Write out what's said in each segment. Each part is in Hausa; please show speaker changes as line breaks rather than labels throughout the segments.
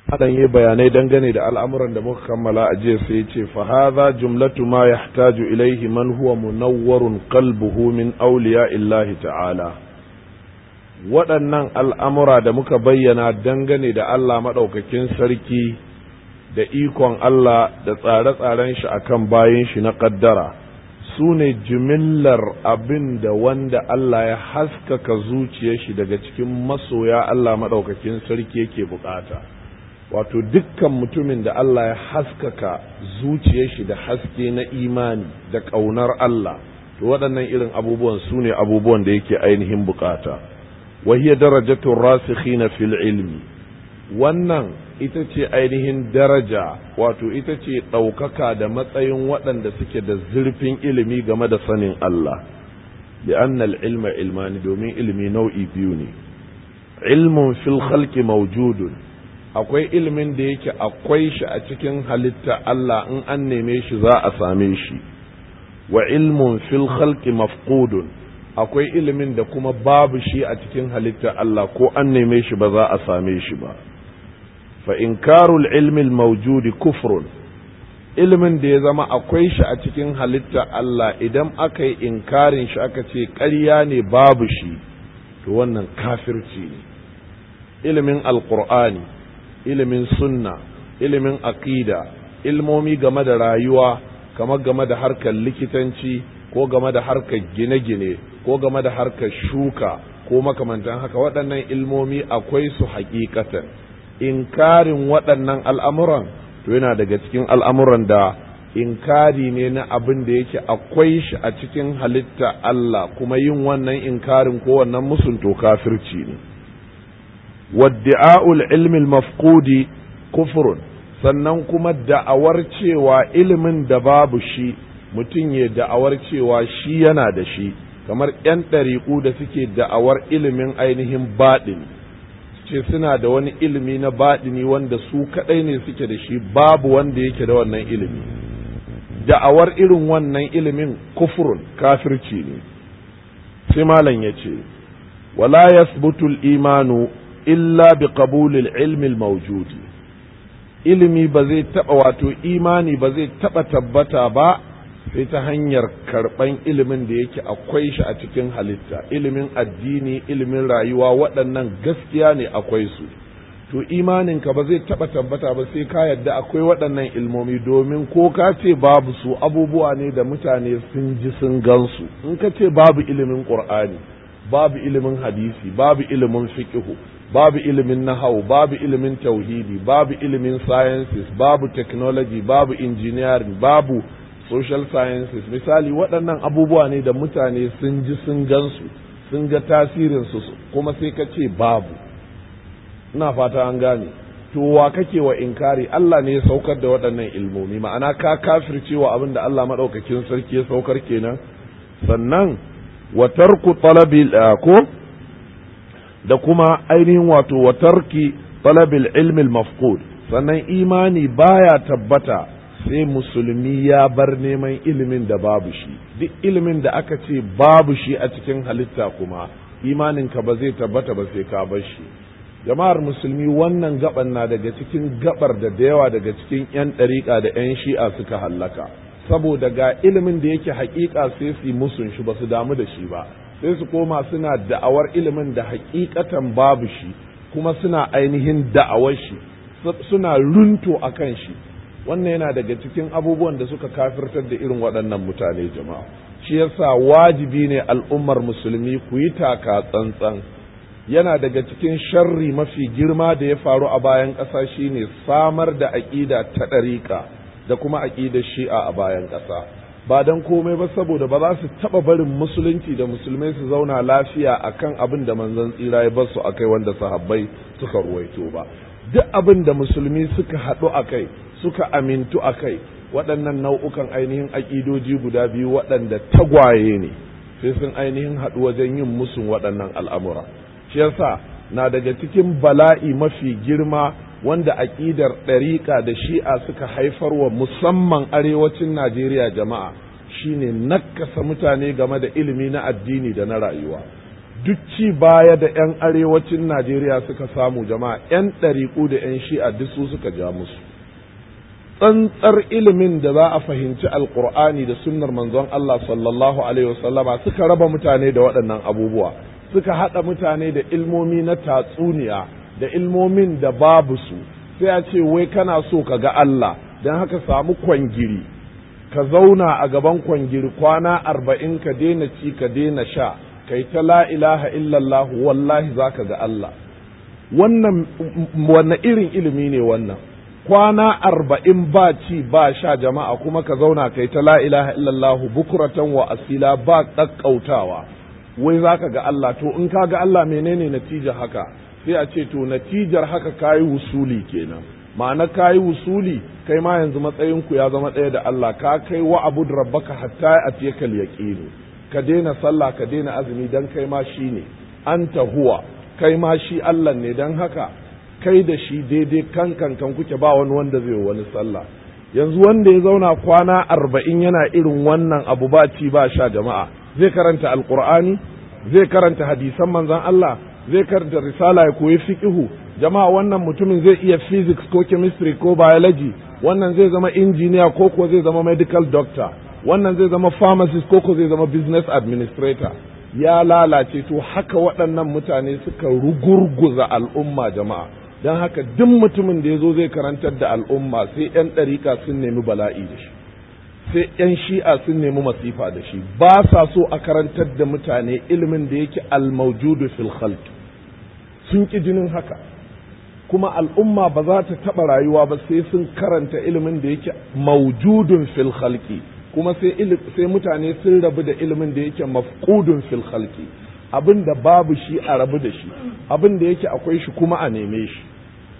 hadan yi bayanai dangane da al'amuran da muka kammala a jiya sai ce fa hadha jumlatu ma yahtaju ilayhi man huwa munawwarun qalbuhu min awliya illahi ta'ala waɗannan al'amura da muka bayyana dangane da Allah maɗaukakin sarki da ikon Allah da tsare-tsaren shi akan bayan shi na ƙaddara su ne jimillar abin da wanda Allah ya haskaka zuciyar shi daga cikin masoya Allah maɗaukakin sarki yake bukata wato dukkan mutumin da Allah ya haskaka zuciyar shi da haske na imani da ƙaunar Allah to waɗannan irin abubuwan su ne abubuwan da yake ainihin bukata وهي درجة الراسخين في العلم wannan ita ce ainihin daraja wato ita ce ɗaukaka da matsayin waɗanda suke da zurfin ilimi game da sanin Allah bi annal ilma ilmani domin ilimi nau'i biyu ne ilmun fil khalqi mawjudun akwai ilimin da yake akwai shi a cikin halitta Allah in an neme shi za a same shi wa ilmun fil khalqi mafqudun akwai ilimin da kuma babu shi a cikin halitta Allah ko an neme shi ba za a same shi ba fa inkarul ilmi mawjudi kufrun ilimin da ya zama akwai shi a cikin halitta Allah idan aka yi inkarin shi aka ce ƙarya ne babu shi to wannan kafirci ne ilimin alqur'ani ilimin sunna ilimin aqida ilmomi game da rayuwa kamar game da harkar likitanci ko game da harkar gine-gine ko game da harkar shuka ko makamantan haka waɗannan ilmomi akwai su hakikatan inkarin waɗannan al'amuran to yana daga cikin al'amuran da inkari ne na abin da yake akwai shi a cikin halitta Allah kuma yin wannan inkarin ko wannan musun to kafirci ne wadda'a'ul ilmi mafqudi kufrun sannan kuma da'awar cewa ilimin da babu shi mutum ya da'awar cewa shi yana da shi kamar 'yan ɗariƙu da suke da'awar ilimin ainihin baɗini ce suna da wani ilimi na baɗini wanda su kaɗai ne suke da shi babu wanda yake da wannan ilimi da'awar irin wannan ilimin kufurun kafirci ne sai malam ya ce wala yasbutul imanu illa bi qabulil ilmi mawjudi ilimi ba zai taɓa wato imani ba zai taɓa tabbata ba sai ta hanyar karɓan ilimin da yake akwai shi a cikin halitta ilimin addini ilimin rayuwa waɗannan gaskiya ne akwai su to imaninka ba zai taɓa tabbata ba sai ka yadda akwai waɗannan ilmomi domin ko ka ce babu su abubuwa ne da mutane sun ji sun gansu in ka ce babu ilimin ƙur'ani babu ilimin hadisi babu ilimin fiqhu babu ilimin nahau babu ilimin tauhidi babu ilimin sciences babu technology babu engineering babu social sciences misali waɗannan abubuwa ne da mutane sun ji sun gansu sun ga tasirinsu kuma sai ka ce babu ina fata an gane to wa kake wa inkari Allah ne ya saukar da waɗannan ilmomi ma'ana ka kafircewa abin da Allah maɗaukakin sarki ya saukar kenan sannan wa tarku talabil ko da kuma ainihin wato wa tarki talabil ilmi mafqud sannan imani baya tabbata sai musulmi ya bar neman ilimin da babu shi duk ilimin da aka ce babu shi a cikin halitta kuma imaninka ba zai tabbata ba sai ka bar shi jama'ar musulmi wannan gaban na daga cikin gabar da da yawa daga cikin 'yan ɗariƙa da 'yan shi'a suka hallaka saboda ga ilimin da yake haƙiƙa sai su musun shi ba su damu da shi ba sai su koma suna da'awar ilimin da haƙiƙatan babu shi kuma suna ainihin da'awar shi suna runto a kan shi wannan yana daga cikin abubuwan da suka kafirtar da irin waɗannan mutane jama'a shi yasa wajibi ne al'ummar musulmi ku yi taka tsantsan yana daga cikin sharri mafi girma da ya faru a bayan ƙasa shine samar da aƙida ta ɗariƙa da kuma aƙidar shi'a a bayan ƙasa ba don komai ba saboda ba za su taɓa barin musulunci da musulmai su zauna lafiya akan abin da manzon tsira ya bar su akai wanda sahabbai suka ruwaito ba duk abin da musulmi suka haɗu a kai suka amintu a kai waɗannan nau'ukan ainihin aƙidoji guda biyu waɗanda tagwaye ne sai sun ainihin haɗu wajen yin musun waɗannan al'amura shi yasa na daga cikin bala'i mafi girma wanda aƙidar ɗariƙa da shi'a suka haifarwa musamman arewacin najeriya jama'a shine nakasa mutane game da ilimi na addini da na rayuwa duk ci baya da 'yan arewacin najeriya suka samu jama'a 'yan ɗariƙu da 'yan shi'a duk su suka ja musu tsantsar ilimin da za a fahimci alkur'ani da sunnar manzon Allah sallallahu alaihi wasallama suka raba mutane da waɗannan abubuwa suka haɗa mutane da ilmomi na tatsuniya da ilmomin da babu su sai a ce wai kana so ka ga Allah don haka samu kwangiri ka zauna a gaban kwangiri kwana arba'in ka daina ci ka daina sha kai ta la ilaha illallah wallahi za ka ga Allah wannan wanne irin ilimi ne wannan kwana arba'in ba ci ba sha jama'a kuma ka zauna kai ta la ilaha illallah bukuratan wa asila ba ƙaƙƙautawa wai za ka ga Allah to in ka ga Allah menene natijar haka sai a ce to natijar haka kayi wusuli kenan ma'ana kayi wusuli kai ma yanzu matsayinku ya zama ɗaya da Allah ka kai wa abud rabbaka hatta atiyakal yaqinu ka daina sallah ka daina azumi dan kai ma shine anta huwa kai ma shi Allah ne dan haka kai da shi daidai kan kan kan kuke ba wani wanda zai wani sallah yanzu wanda ya zauna kwana arba'in yana irin wannan abu ba ci ba sha jama'a zai karanta alqur'ani zai karanta hadisan manzon Allah zai karanta risala ya koyi fiqihu jama'a wannan mutumin zai iya physics ko chemistry ko biology wannan zai zama engineer ko ko zai zama medical doctor wannan zai zama pharmacist ko ko zai zama business administrator ya lalace to haka waɗannan mutane suka rugurguza al'umma jama'a don haka duk mutumin da ya zo zai karantar da al'umma sai 'yan ɗarika sun nemi bala'i da shi sai 'yan shi'a sun nemi masifa da shi ba sa so a karantar da mutane ilimin da yake almaujudu fil khalq sun ƙi jinin haka kuma al'umma ba za ta taɓa rayuwa ba sai sun karanta ilimin da yake maujudun fil khalqi kuma sai mutane sun rabu da ilimin da yake mafqudun fil khalqi abin da babu shi a rabu da shi abin da yake akwai shi kuma a neme shi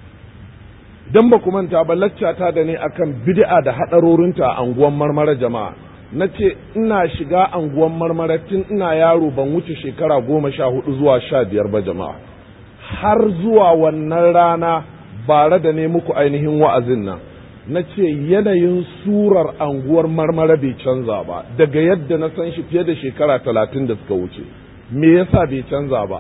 dan ba ku manta ba laccata da ne akan bid'a da hadarorinta a anguwan marmara jama'a na ce ina shiga anguwan marmara tun ina yaro ban wuce shekara goma sha hudu zuwa sha biyar ba jama'a har zuwa wannan rana bare da ne muku ainihin wa'azin nan na ce yanayin surar anguwar marmara bai canza ba daga yadda na san shi fiye da shekara talatin da suka wuce me yasa bai canza ba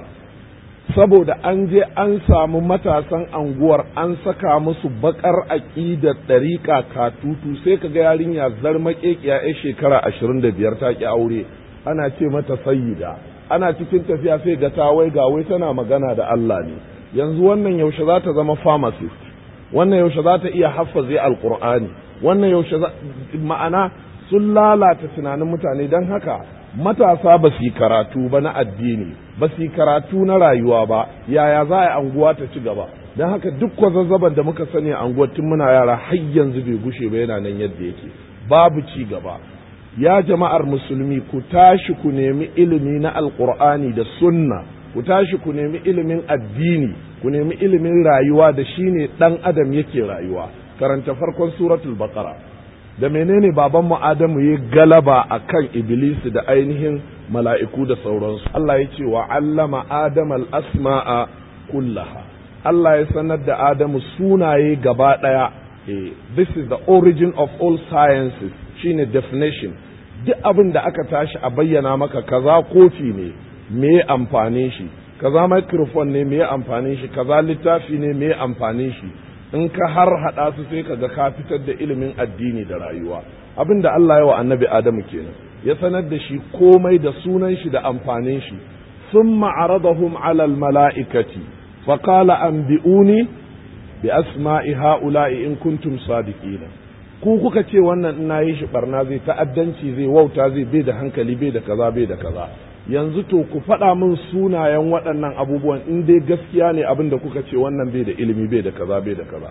saboda an je an samu matasan anguwar an saka musu bakar aƙidar ɗariƙa katutu sai ka ga yarinya zarmaƙeƙiya ya shekara ashirin da biyar ta ƙi aure ana ce mata sayyida ana cikin tafiya sai ga ta wai ga wai tana magana da Allah ne yanzu wannan yaushe za ta zama pharmacist wannan yaushe za ta iya haffaze alqur'ani wannan yaushe ma'ana sun lalata tunanin mutane don haka matasa ba su yi karatu ba na addini ba su yi karatu na rayuwa ba yaya za a anguwa ta ci gaba don haka duk kwazazzaban da muka sani a anguwar tun muna yara har yanzu bai gushe ba yana nan yadda yake babu ci gaba ya jama'ar musulmi ku tashi ku nemi ilimi na alkur'ani da sunna ku tashi ku nemi ilimin addini ku nemi ilimin rayuwa da shine dan adam yake rayuwa karanta farkon suratul baqara da menene babanmu adamu ya galaba akan iblis da ainihin mala'iku da sauransu Allah ya ce wa allama adama al-asma'a kullaha Allah ya sanar da adamu sunaye gaba daya this is the origin of all sciences shine definition duk abin da aka tashi a bayyana maka kaza kofi ne me amfanin shi kaza microphone ne me amfanin shi kaza littafi ne me amfanin shi in ka har hada su sai ka ga ka fitar da ilimin addini da rayuwa abin da Allah ya wa annabi Adamu kenan ya sanar da shi komai da sunan shi da amfanin shi thumma aradahum ala al mala'ikati fa qala anbi'uni bi asma'i ha'ula'i in kuntum sadiqina ku kuka ce wannan ina yi shi barna zai ta'addanci zai wauta zai bai da hankali bai da kaza bai da kaza yanzu to ku faɗa min sunayen waɗannan abubuwan in dai gaskiya ne abin da kuka ce wannan bai da ilimi bai da kaza bai da kaza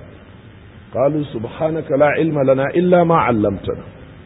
qalu subhanaka la ilma lana illa ma 'allamtana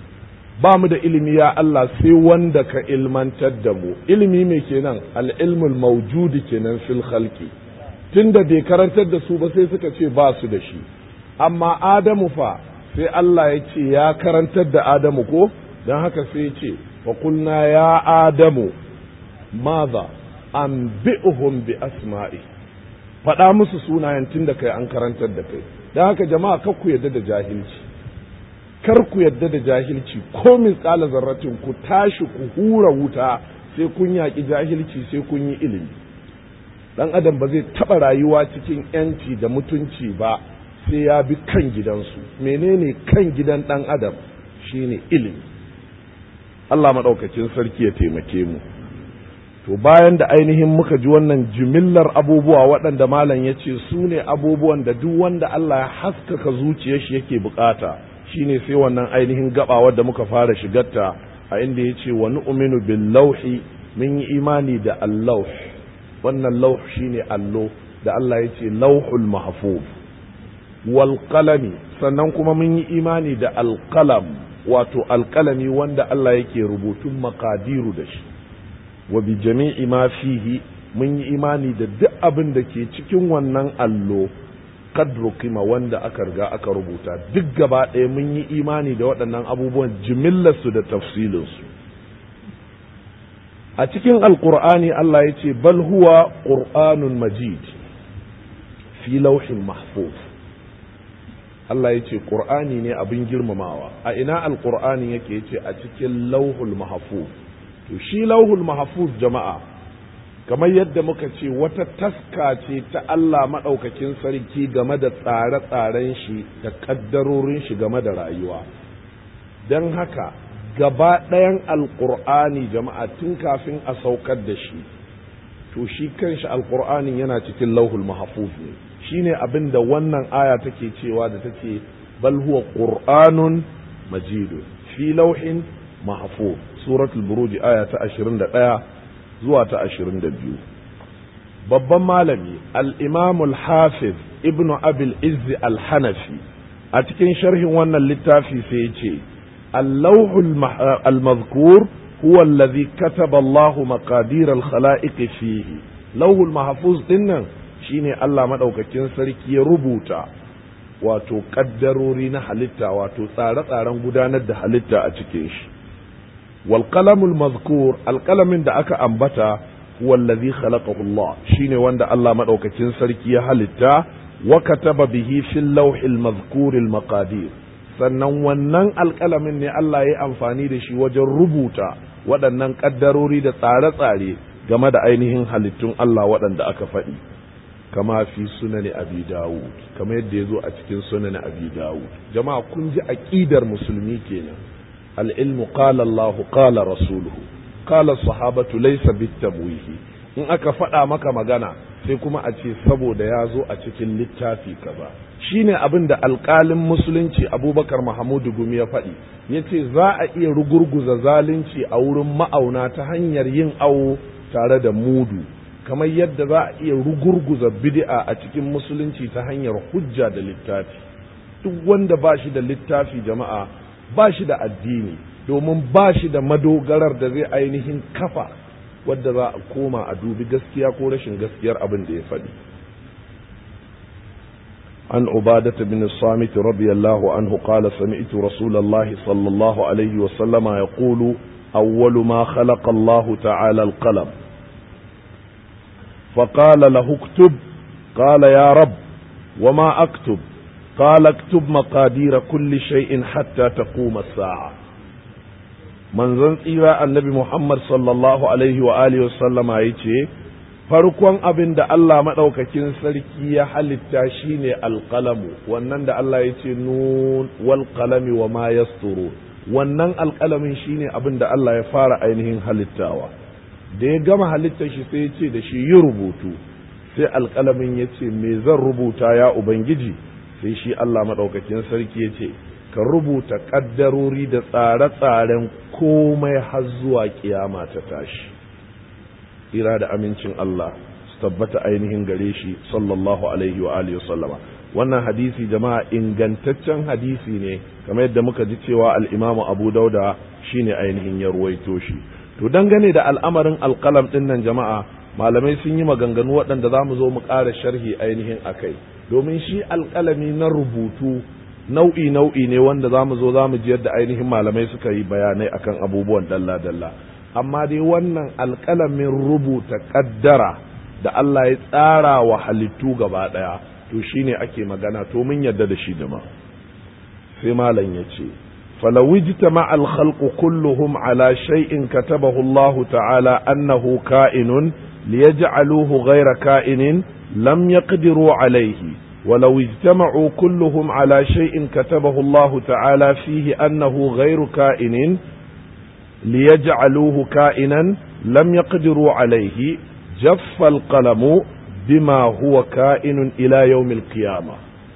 ba mu da ilimi ya Allah sai wanda ka ilmantar da mu ilimi me kenan al-ilmul mawjudi kenan fil khalqi tunda bai karantar da su ba sai suka ce ba su da shi amma adamu fa sai Allah ya ce ya karantar da Adamu ko don haka sai ya ce wa kulna ya Adamu maza an bi'uhum bi asma'i faɗa musu sunayen tun da kai an karantar da kai don haka jama'a kar ku yadda da jahilci kar ku yadda da jahilci ko min tsala zarratin ku tashi ku hura wuta sai kun yaƙi jahilci sai kun yi ilimi dan adam ba zai taɓa rayuwa cikin yanci da mutunci ba sai ya bi kan gidansu menene kan gidan dan adam shine ilimi Allah maɗaukacin sarki ya taimake mu to bayan da ainihin muka ji wannan jimillar abubuwa waɗanda malam ya ce su ne abubuwan da duk wanda Allah ya haskaka zuciyar shi yake bukata shine sai wannan ainihin gaba wadda muka fara shigarta a inda ya ce wa nu'minu bil lauhi mun yi imani da allauh wannan lauh shine allo da Allah ya ce lauhul mahfuz wal qalami sannan kuma mun yi imani da alqalam wato alqalami wanda Allah yake rubutun makadiru da shi wa bi jami'i ma fihi mun yi imani da duk abin da ke cikin wannan allo kadru kima wanda aka riga aka rubuta duk gaba ɗaya mun yi imani da waɗannan abubuwan jimillarsu da tafsilinsu a cikin alkur'ani Allah ya ce bal huwa ƙur'anun majid fi lauhin mahfuz Allah ya ce ƙur'ani ne abin girmamawa a ina alkur'ani yake ya ce a cikin lauhul mahfuz to shi lauhul mahfuz jama'a kamar yadda muka ce wata taska ce ta Allah maɗaukakin sarki game da tsare-tsaren shi da ƙaddarorin shi game da rayuwa don haka gaba ɗayan alƙur'ani jama'a tun kafin a saukar da shi to shi kanshi alƙur'anin yana cikin lauhul mahfuz ne shine abin da wannan aya take cewa da take bal huwa qur'anun majidun fi lauhin mahfuz suratul buruj aya ta 21 zuwa ta 22 babban malami al-imam al-hafiz ibnu abil izz al-hanafi a cikin sharhin wannan littafi sai ya ce اللوح المذكور هو الذي كتب الله مقادير الخلائق فيه لوح المحفوظ dinnan shine Allah madaukakin sarki ya rubuta wato kaddarori na halitta wato tsare-tsaren gudanar da halitta a cikin shi wal qalamul mazkur alqalamin da aka ambata huwa allazi khalaqahu Allah shine wanda Allah madaukakin sarki ya halitta wa kataba bihi fil lawhil mazkuril maqadir sannan wannan alƙalamin ne Allah ya amfani da shi wajen rubuta waɗannan ƙaddarori da tsare-tsare game da ainihin halittun Allah waɗanda aka faɗi kama fi sunani abi dawud kama yadda ya zo a cikin sunani abi dawud jama'a kun ji aƙidar musulmi kenan al-ilmu qala Allah qala rasuluhu qala sahabatu laysa bitamwihi in aka faɗa maka magana sai kuma a ce saboda ya zo a cikin littafi kaza shine abin da alƙalin musulunci abubakar mahamudu gumi ya faɗi ya ce za a iya rugurguza zalunci a wurin ma'auna ta hanyar yin awo tare da mudu kamar yadda za a iya rugurguza bid'a a cikin musulunci ta hanyar hujja da littafi duk wanda ba shi da littafi jama'a ba shi da addini domin ba shi da madogarar da zai ainihin kafa wadda za a koma a dubi gaskiya ko rashin gaskiyar abin da ya faɗi عن عبادة بن الصامت رضي الله عنه قال سمعت رسول الله صلى الله عليه وسلم يقول أول ما خلق الله تعالى القلم فقال له اكتب قال يا رب وما أكتب قال اكتب مقادير كل شيء حتى تقوم الساعة من زنطيرا النبي محمد صلى الله عليه وآله وسلم يتي farkon abin da Allah maɗaukakin sarki ya halitta shine alƙalamu wannan da Allah ya ce nun wal qalami wa ma yasturu wannan alƙalamin shine abin da Allah ya fara ainihin halittawa da ya gama halitta shi sai ya ce da shi yi rubutu sai alƙalamin ya ce me zan rubuta ya ubangiji sai shi Allah maɗaukakin sarki ya ce ka rubuta ƙaddarori da tsare-tsaren komai har zuwa kiyama ta tashi tsira da amincin Allah su tabbata ainihin gare shi sallallahu alaihi wa alihi sallama wannan hadisi jama'a ingantaccen hadisi ne kamar yadda muka ji cewa al-Imam Abu Dauda shine ainihin ya ruwaito shi to dangane da al'amarin alqalam din nan jama'a malamai sun yi maganganu waɗanda za mu zo mu ƙara sharhi ainihin akai domin shi alƙalami na rubutu nau'i nau'i ne wanda za mu zo za mu ji yadda ainihin malamai suka yi bayanai akan abubuwan dalla-dalla amma dai wannan alƙalamin rubuta ƙaddara da Allah ya tsara wa halittu gaba ɗaya to shine ake magana to mun yadda da shi ma sai malam ya ce فلو اجتمع الخلق كلهم على شيء كتبه الله تعالى أنه كائن ليجعلوه غير كائن لم يقدروا عليه ولو اجتمعوا كلهم على شيء كتبه الله تعالى فيه أنه غير كائن ليجعلوه كائنا لم يقدروا عليه جف القلم بما هو كائن إلى يوم القيامة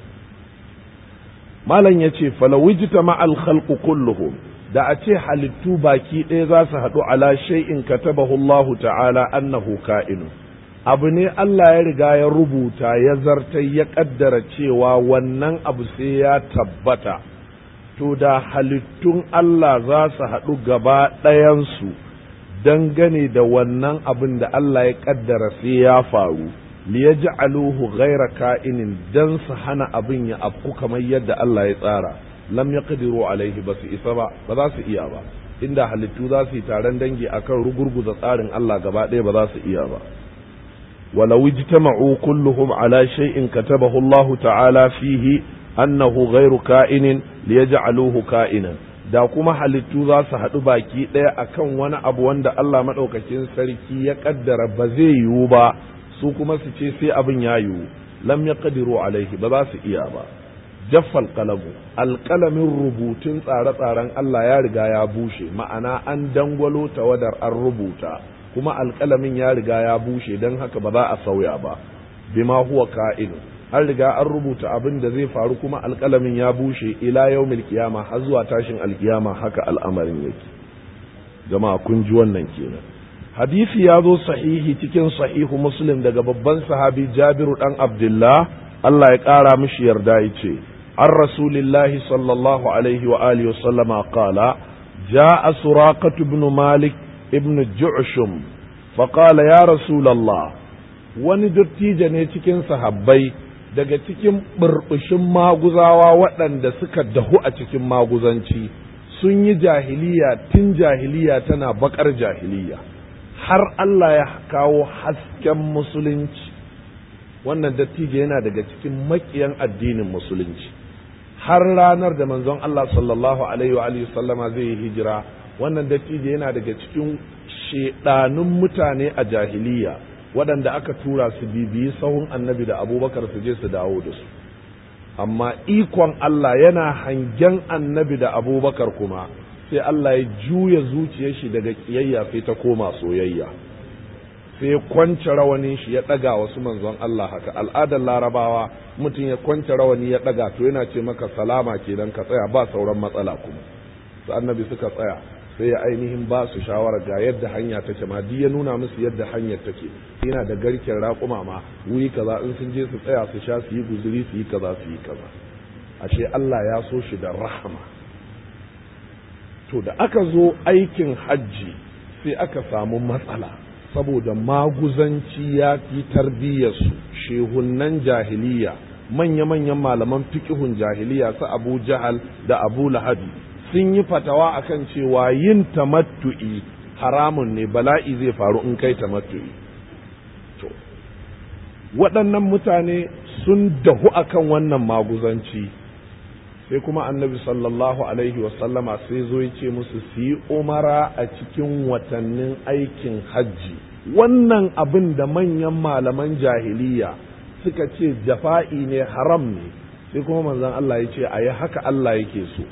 malam ya ce falawijita ma'al khalqu kulluhum da a ce halittu baki ɗaya za su haɗu ala shay'in katabahu Allah ta'ala annahu ka'inu abu ne Allah ya riga ya rubuta ya zartai ya ƙaddara cewa wannan abu sai ya tabbata to da halittun Allah za su haɗu gaba ɗayansu dangane da wannan abin da Allah ya ƙaddara sai ya faru liyaj'aluhu ghayra ka'inin dan su hana abin ya afku kamar yadda Allah ya tsara lam yaqdiru alaihi ba su isa ba ba za su iya ba inda halittu za su yi taron dangi akan rugurguza tsarin Allah gaba ɗaya ba za su iya ba ولو اجتمعوا كلهم على شيء كتبه الله تعالى فيه أنه غير كائن ليجعلوه كائنا da kuma halittu za su haɗu baki ɗaya akan wani abu wanda Allah maɗaukakin sarki ya ƙaddara ba zai yiwu ba su kuma su ce sai abin ya yiwu lam ya ƙadiru alaihi ba za su iya ba jaffal kalamu alƙalamin rubutun tsare-tsaren Allah ya riga ya bushe ma'ana an dangwalo tawadar an rubuta kuma alƙalamin ya riga ya bushe don haka ba za a sauya ba bima huwa ka'inu an riga an rubuta abin da zai faru kuma alƙalamin ya bushe ila yaumil kiyama har zuwa tashin alkiyama haka al'amarin yake jama'a kun ji wannan kenan hadisi ya zo sahihi cikin sahihu muslim daga babban sahabi jabiru dan abdullah Allah ya ƙara mishi yarda ya ce an rasulillahi sallallahu alaihi wa alihi wasallama qala جاء سراقة بن مالك ابن جعشم فقال يا رسول الله wani dattijo ne cikin sahabbai daga cikin burbushin maguzawa waɗanda suka dahu a cikin maguzanci sun yi jahiliya tun jahiliya tana bakar jahiliya har Allah ya kawo hasken musulunci wannan dattijo yana daga cikin makiyan addinin musulunci har ranar da manzon Allah sallallahu alaihi wa sallama zai yi hijira wannan dattijo yana daga cikin shedanun mutane a jahiliya waɗanda aka tura su bibiyi sahun annabi da abubakar su je su dawo da su amma ikon Allah yana hangen annabi da abubakar kuma sai Allah ya juya zuciyar shi daga kiyayya sai ta koma soyayya sai ya kwance rawanin shi ya ɗaga wasu manzon Allah haka al'adar larabawa mutum ya kwance rawani ya ɗaga to yana ce maka salama kenan ka tsaya ba sauran matsala kuma su annabi suka tsaya sai ya ainihin ba su shawara ga yadda hanya take ma duk ya nuna musu yadda hanyar take yana da garken raƙuma ma wuri kaza in sun je su tsaya su sha su yi guzuri su yi kaza su yi kaza ashe Allah ya so shi da rahama to da aka zo aikin hajji sai aka samu matsala saboda maguzanci ya fi tarbiyyarsu shehunnan jahiliya manya-manyan malaman fikihun jahiliya su abu jahal da abu lahabi sun yi fatawa akan cewa yin tamattu'i haramun ne bala'i zai faru in kai tamattu'i to waɗannan mutane sun dahu akan wannan maguzanci sai kuma annabi sallallahu alaihi wasallama sai zo ya ce musu su yi umara a cikin watannin aikin hajji wannan abin da manyan malaman jahiliya suka ce jafa'i ne haram ne sai kuma manzon Allah ya ce a yi haka Allah yake so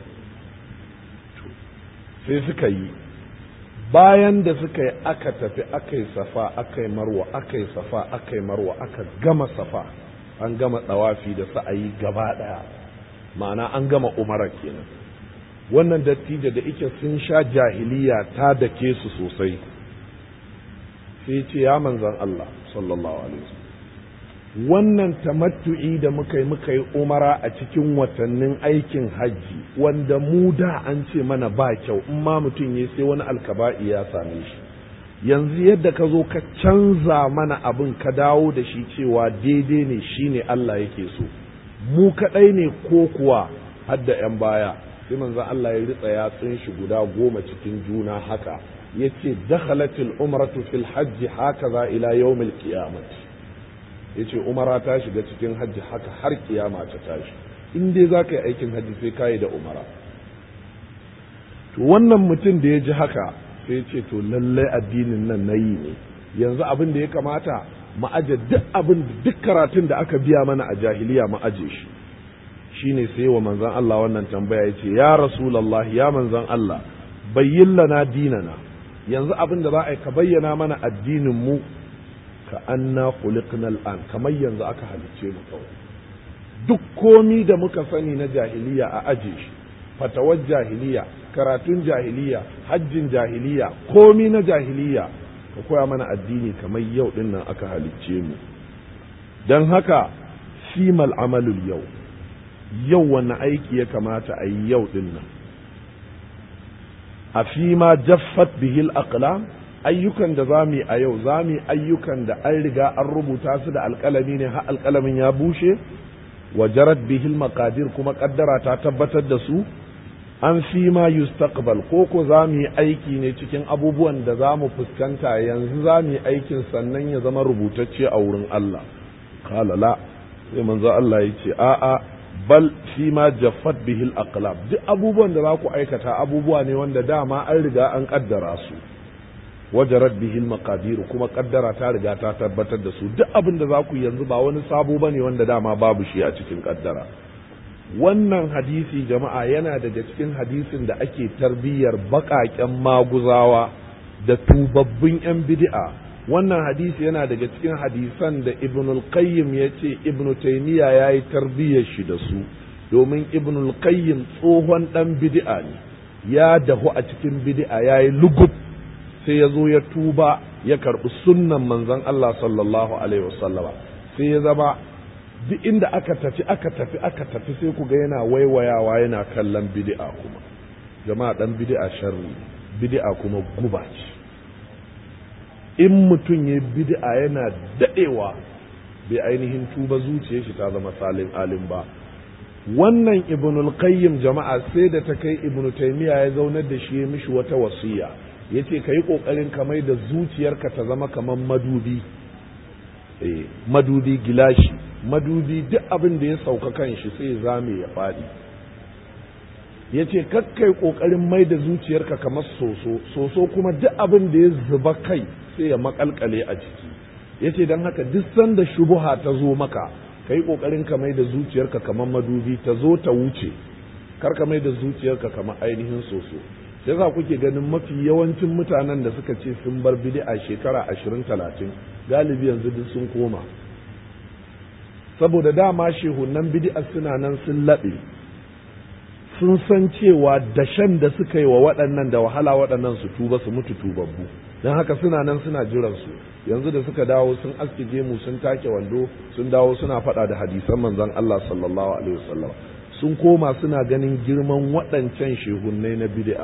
sai suka yi bayan da suka yi aka tafi aka yi safa aka yi marwa aka yi safa aka yi marwa aka gama safa an gama tsawafi da sa'ayi gaba ɗaya ma'ana an gama umara kenan wannan dattijo da ike sun sha jahiliya ta dake su sosai sai ce ya manzan Allah sallallahu alaihi wasallam wannan tamattu'i da muka yi muka yi umara a cikin watannin aikin hajji wanda mu da an ce mana ba kyau in ma mutum ya sai wani alkaba'i ya same shi yanzu yadda ka zo ka canza mana abin ka dawo da shi cewa daidai ne shine Allah yake so mu kaɗai ne ko kuwa hadda 'yan baya sai manzon Allah ya ritsa yatsun shi guda goma cikin juna haka ya ce dakhalatil umratu fil hajji haka za ila yawmil qiyamati ya ce umara ta shiga cikin hajji haka har kiyama ta tashi in dai za ka yi aikin hajji sai ka yi da umara to wannan mutum da ya ji haka sai ya ce to lallai addinin nan na yi ne yanzu abin da ya kamata mu aje duk abin duk karatun da aka biya mana a jahiliya mu aje shi shine sai wa manzon Allah wannan tambaya ya ce ya rasulullah ya manzon Allah bayyin lana dinana yanzu abin da za a yi ka bayyana mana addinin mu ka anna khuliqna al'an kamar yanzu aka halicce mu kawai duk komi da muka sani na jahiliya a aje shi fatawar jahiliya karatun jahiliya hajjin jahiliya komi na jahiliya ka koya mana addini kamar yau din nan aka halicce mu don haka simal amalul yau yau wani aiki ya kamata a yi yau din nan a fi ma jaffat bihil aqlam ayyukan da za mu yi a yau za mu yi ayyukan da an riga an rubuta su da alƙalami ne har alƙalamin ya bushe wa jarat bihil maqadir kuma kaddara ta tabbatar da su an fi ma yustaqbal ko ko za mu yi aiki ne cikin abubuwan da za mu fuskanta yanzu za mu yi aikin sannan ya zama rubutacce a wurin Allah qala la sai manzo Allah ya ce a'a bal fi ma jaffat bihil aqlam duk abubuwan da za ku aikata abubuwa ne wanda dama an riga an kaddara su wajarat bihil maqadir kuma kaddara ta riga ta tabbatar da su duk abin da za ku yanzu ba wani sabo bane wanda dama babu shi a cikin kaddara wannan hadisi jama'a yana daga cikin hadisin da ake tarbiyyar baƙaƙen maguzawa da tubabbin 'yan bid'a wannan hadisi yana daga cikin hadisan da ibnul qayyim ya ce ibnu taymiya ya yi tarbiyyar shi da su domin ibnul qayyim tsohon ɗan bid'a ne ya dahu a cikin bid'a ya yi lugub sai ya zo ya tuba ya karɓi sunnan manzon Allah sallallahu alaihi wasallama sai ya zama duk inda aka tafi aka tafi aka tafi sai ku ga yana waiwayawa yana kallon bid'a kuma jama'a dan bid'a sharri bid'a kuma guba ce in mutum ya bid'a yana dadewa bai ainihin tuba zuciyar shi ta zama salin alim ba wannan ibnul qayyim jama'a sai da ta kai ibnu taymiya ya zaunar da shi ya mishi wata wasiya yace ka yi kokarin ka mai da zuciyarka ta zama kamar madubi eh madubi gilashi madubi duk abin da ya sauka kan shi sai zame ya faɗi ya ce kakkai ƙoƙarin mai da zuciyarka kamar soso soso kuma duk abin da ya zuba kai sai ya makalkale a ciki ya ce don haka duk sanda shubuha ta zo maka ka yi ƙoƙarin ka mai da zuciyarka kamar madubi ta zo ta wuce kar ka mai da zuciyarka kamar ainihin soso sai za kuke ganin mafi yawancin mutanen da suka ce sun bar bid'a shekara ashirin talatin galibi yanzu duk sun koma saboda dama shehunan bid'a suna nan sun laɓe sun san cewa dashen da suka yi wa waɗannan da wahala waɗannan su tuba su mutu tubabbu don haka suna nan suna jiran su yanzu da suka dawo sun aske gemu sun take wando sun dawo suna faɗa da hadisan manzon Allah sallallahu alaihi wasallam sun koma suna ganin girman waɗancan shehunnai na bid'a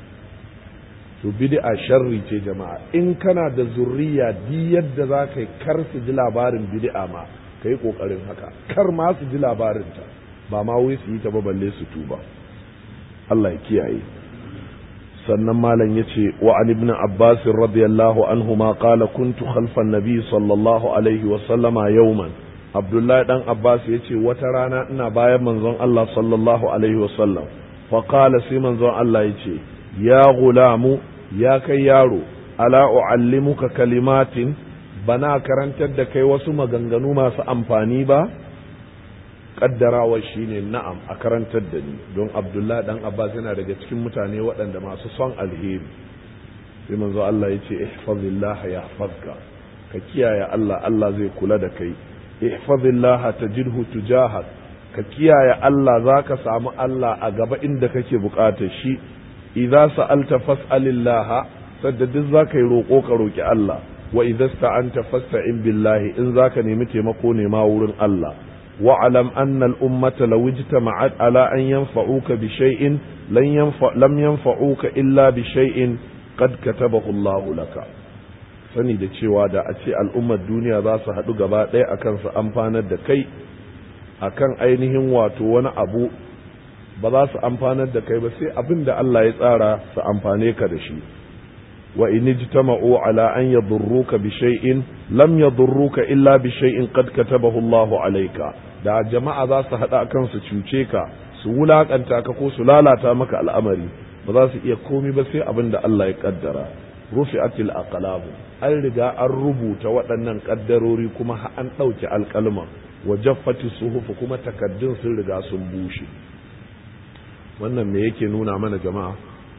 to bid'a sharri ce jama'a in kana da zurriya di yadda za ka yi kar su ji labarin bid'a ma ka yi ƙoƙarin haka kar ma su ji labarinta ba ma wai su yi ta ba balle su tuba Allah ya kiyaye sannan malam ya ce wa an ibn abbas radiyallahu anhu ma qala kuntu khalfan nabi sallallahu alaihi wa sallama yawman abdullahi dan abbas ya ce wata rana ina bayan manzon Allah sallallahu alaihi wa sallam fa qala sai manzon Allah ya ce ya gulamu ya kai yaro ala uallimuka kalimatin bana karantar da kai wasu maganganu masu amfani ba kaddarawa shine na'am a karantar da ni don abdullah dan abbas yana daga cikin mutane waɗanda masu son alheri sai manzo Allah ya ce ihfazillah yahfazka ka kiyaye Allah Allah zai kula da kai ihfazillah tajidhu tujahak ka kiyaye Allah zaka samu Allah a gaba inda kake bukatar shi idza sa'alta fas'alillah sadda duk zaka yi roƙo ka roki Allah wa idza sta'anta fasta'in billahi in zaka nemi taimako ne ma wurin Allah wa alam anna al ummata law ijtama'at ala an yanfa'uka bi shay'in lan yanfa lam yanfa'uka illa bi shay'in qad katabahu Allah laka sani da cewa da a ce al'ummar duniya za su haɗu gaba ɗaya akan su amfanar da kai akan ainihin wato wani abu ba za su amfanar da kai ba sai abin da Allah ya tsara su amfane ka da shi wa in ijtama'u ala an yadurruka bi shay'in lam yadurruka illa bi shay'in qad katabahu Allah alayka da jama'a za su hada kan su cuce ka su wulakanta ka ko su lalata maka al'amari ba za su iya komi ba sai abin da Allah ya kaddara rufi'atil aqlabu an riga an rubuta waɗannan kaddarori kuma an ɗauke alƙalman wa jaffati suhufu kuma takaddun sun riga sun bushe wannan me yake nuna mana jama'a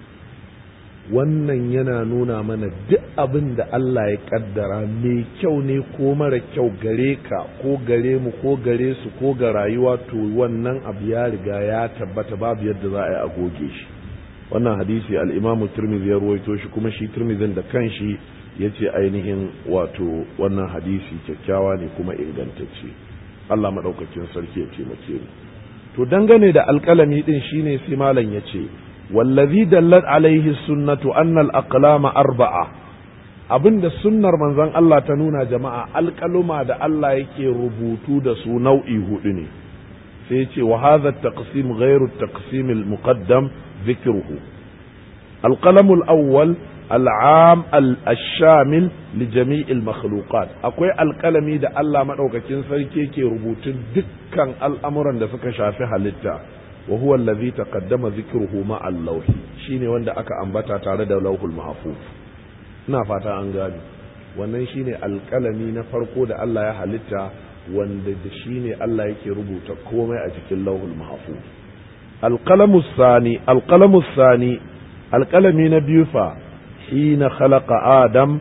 wannan yana nuna mana duk abin da Allah ya kaddara mai kyau ne ko mara kyau gare ka ko gare mu ko gare su ko ga rayuwa to wannan abu ya riga ya tabbata babu yadda za a yi a goge shi wannan hadisi al-Imam Tirmidhi ya ruwaito shi kuma shi Tirmidhin da kanshi yace ainihin wato wannan hadisi kyakkyawa ne kuma ingantacce Allah madaukakin sarki ya taimake mu to dangane da alƙalami din shine sai malam yace wallazi dallat alaihi sunnatu anna al-aqlama arba'a abinda sunnar manzon Allah ta nuna jama'a alƙaluma da Allah yake rubutu da su nau'i hudu ne sai yace wa hadha at-taqsim ghayru at-taqsim al-muqaddam dhikruhu القلم الأول العام الشامل لجميع المخلوقات akwai alƙalami da Allah maɗaukakin sarki ke rubutun dukkan al'amuran da suka shafi halitta wa huwa allazi taqaddama dhikruhu ma al-lawh shine wanda aka ambata tare da lauhul mahfuz ina fata an gani wannan shine alƙalami na farko da Allah ya halitta wanda da shine Allah yake rubuta komai a cikin lauhul mahfuz القلم الثاني القلم الثاني القلم نبيفا حين خلق آدم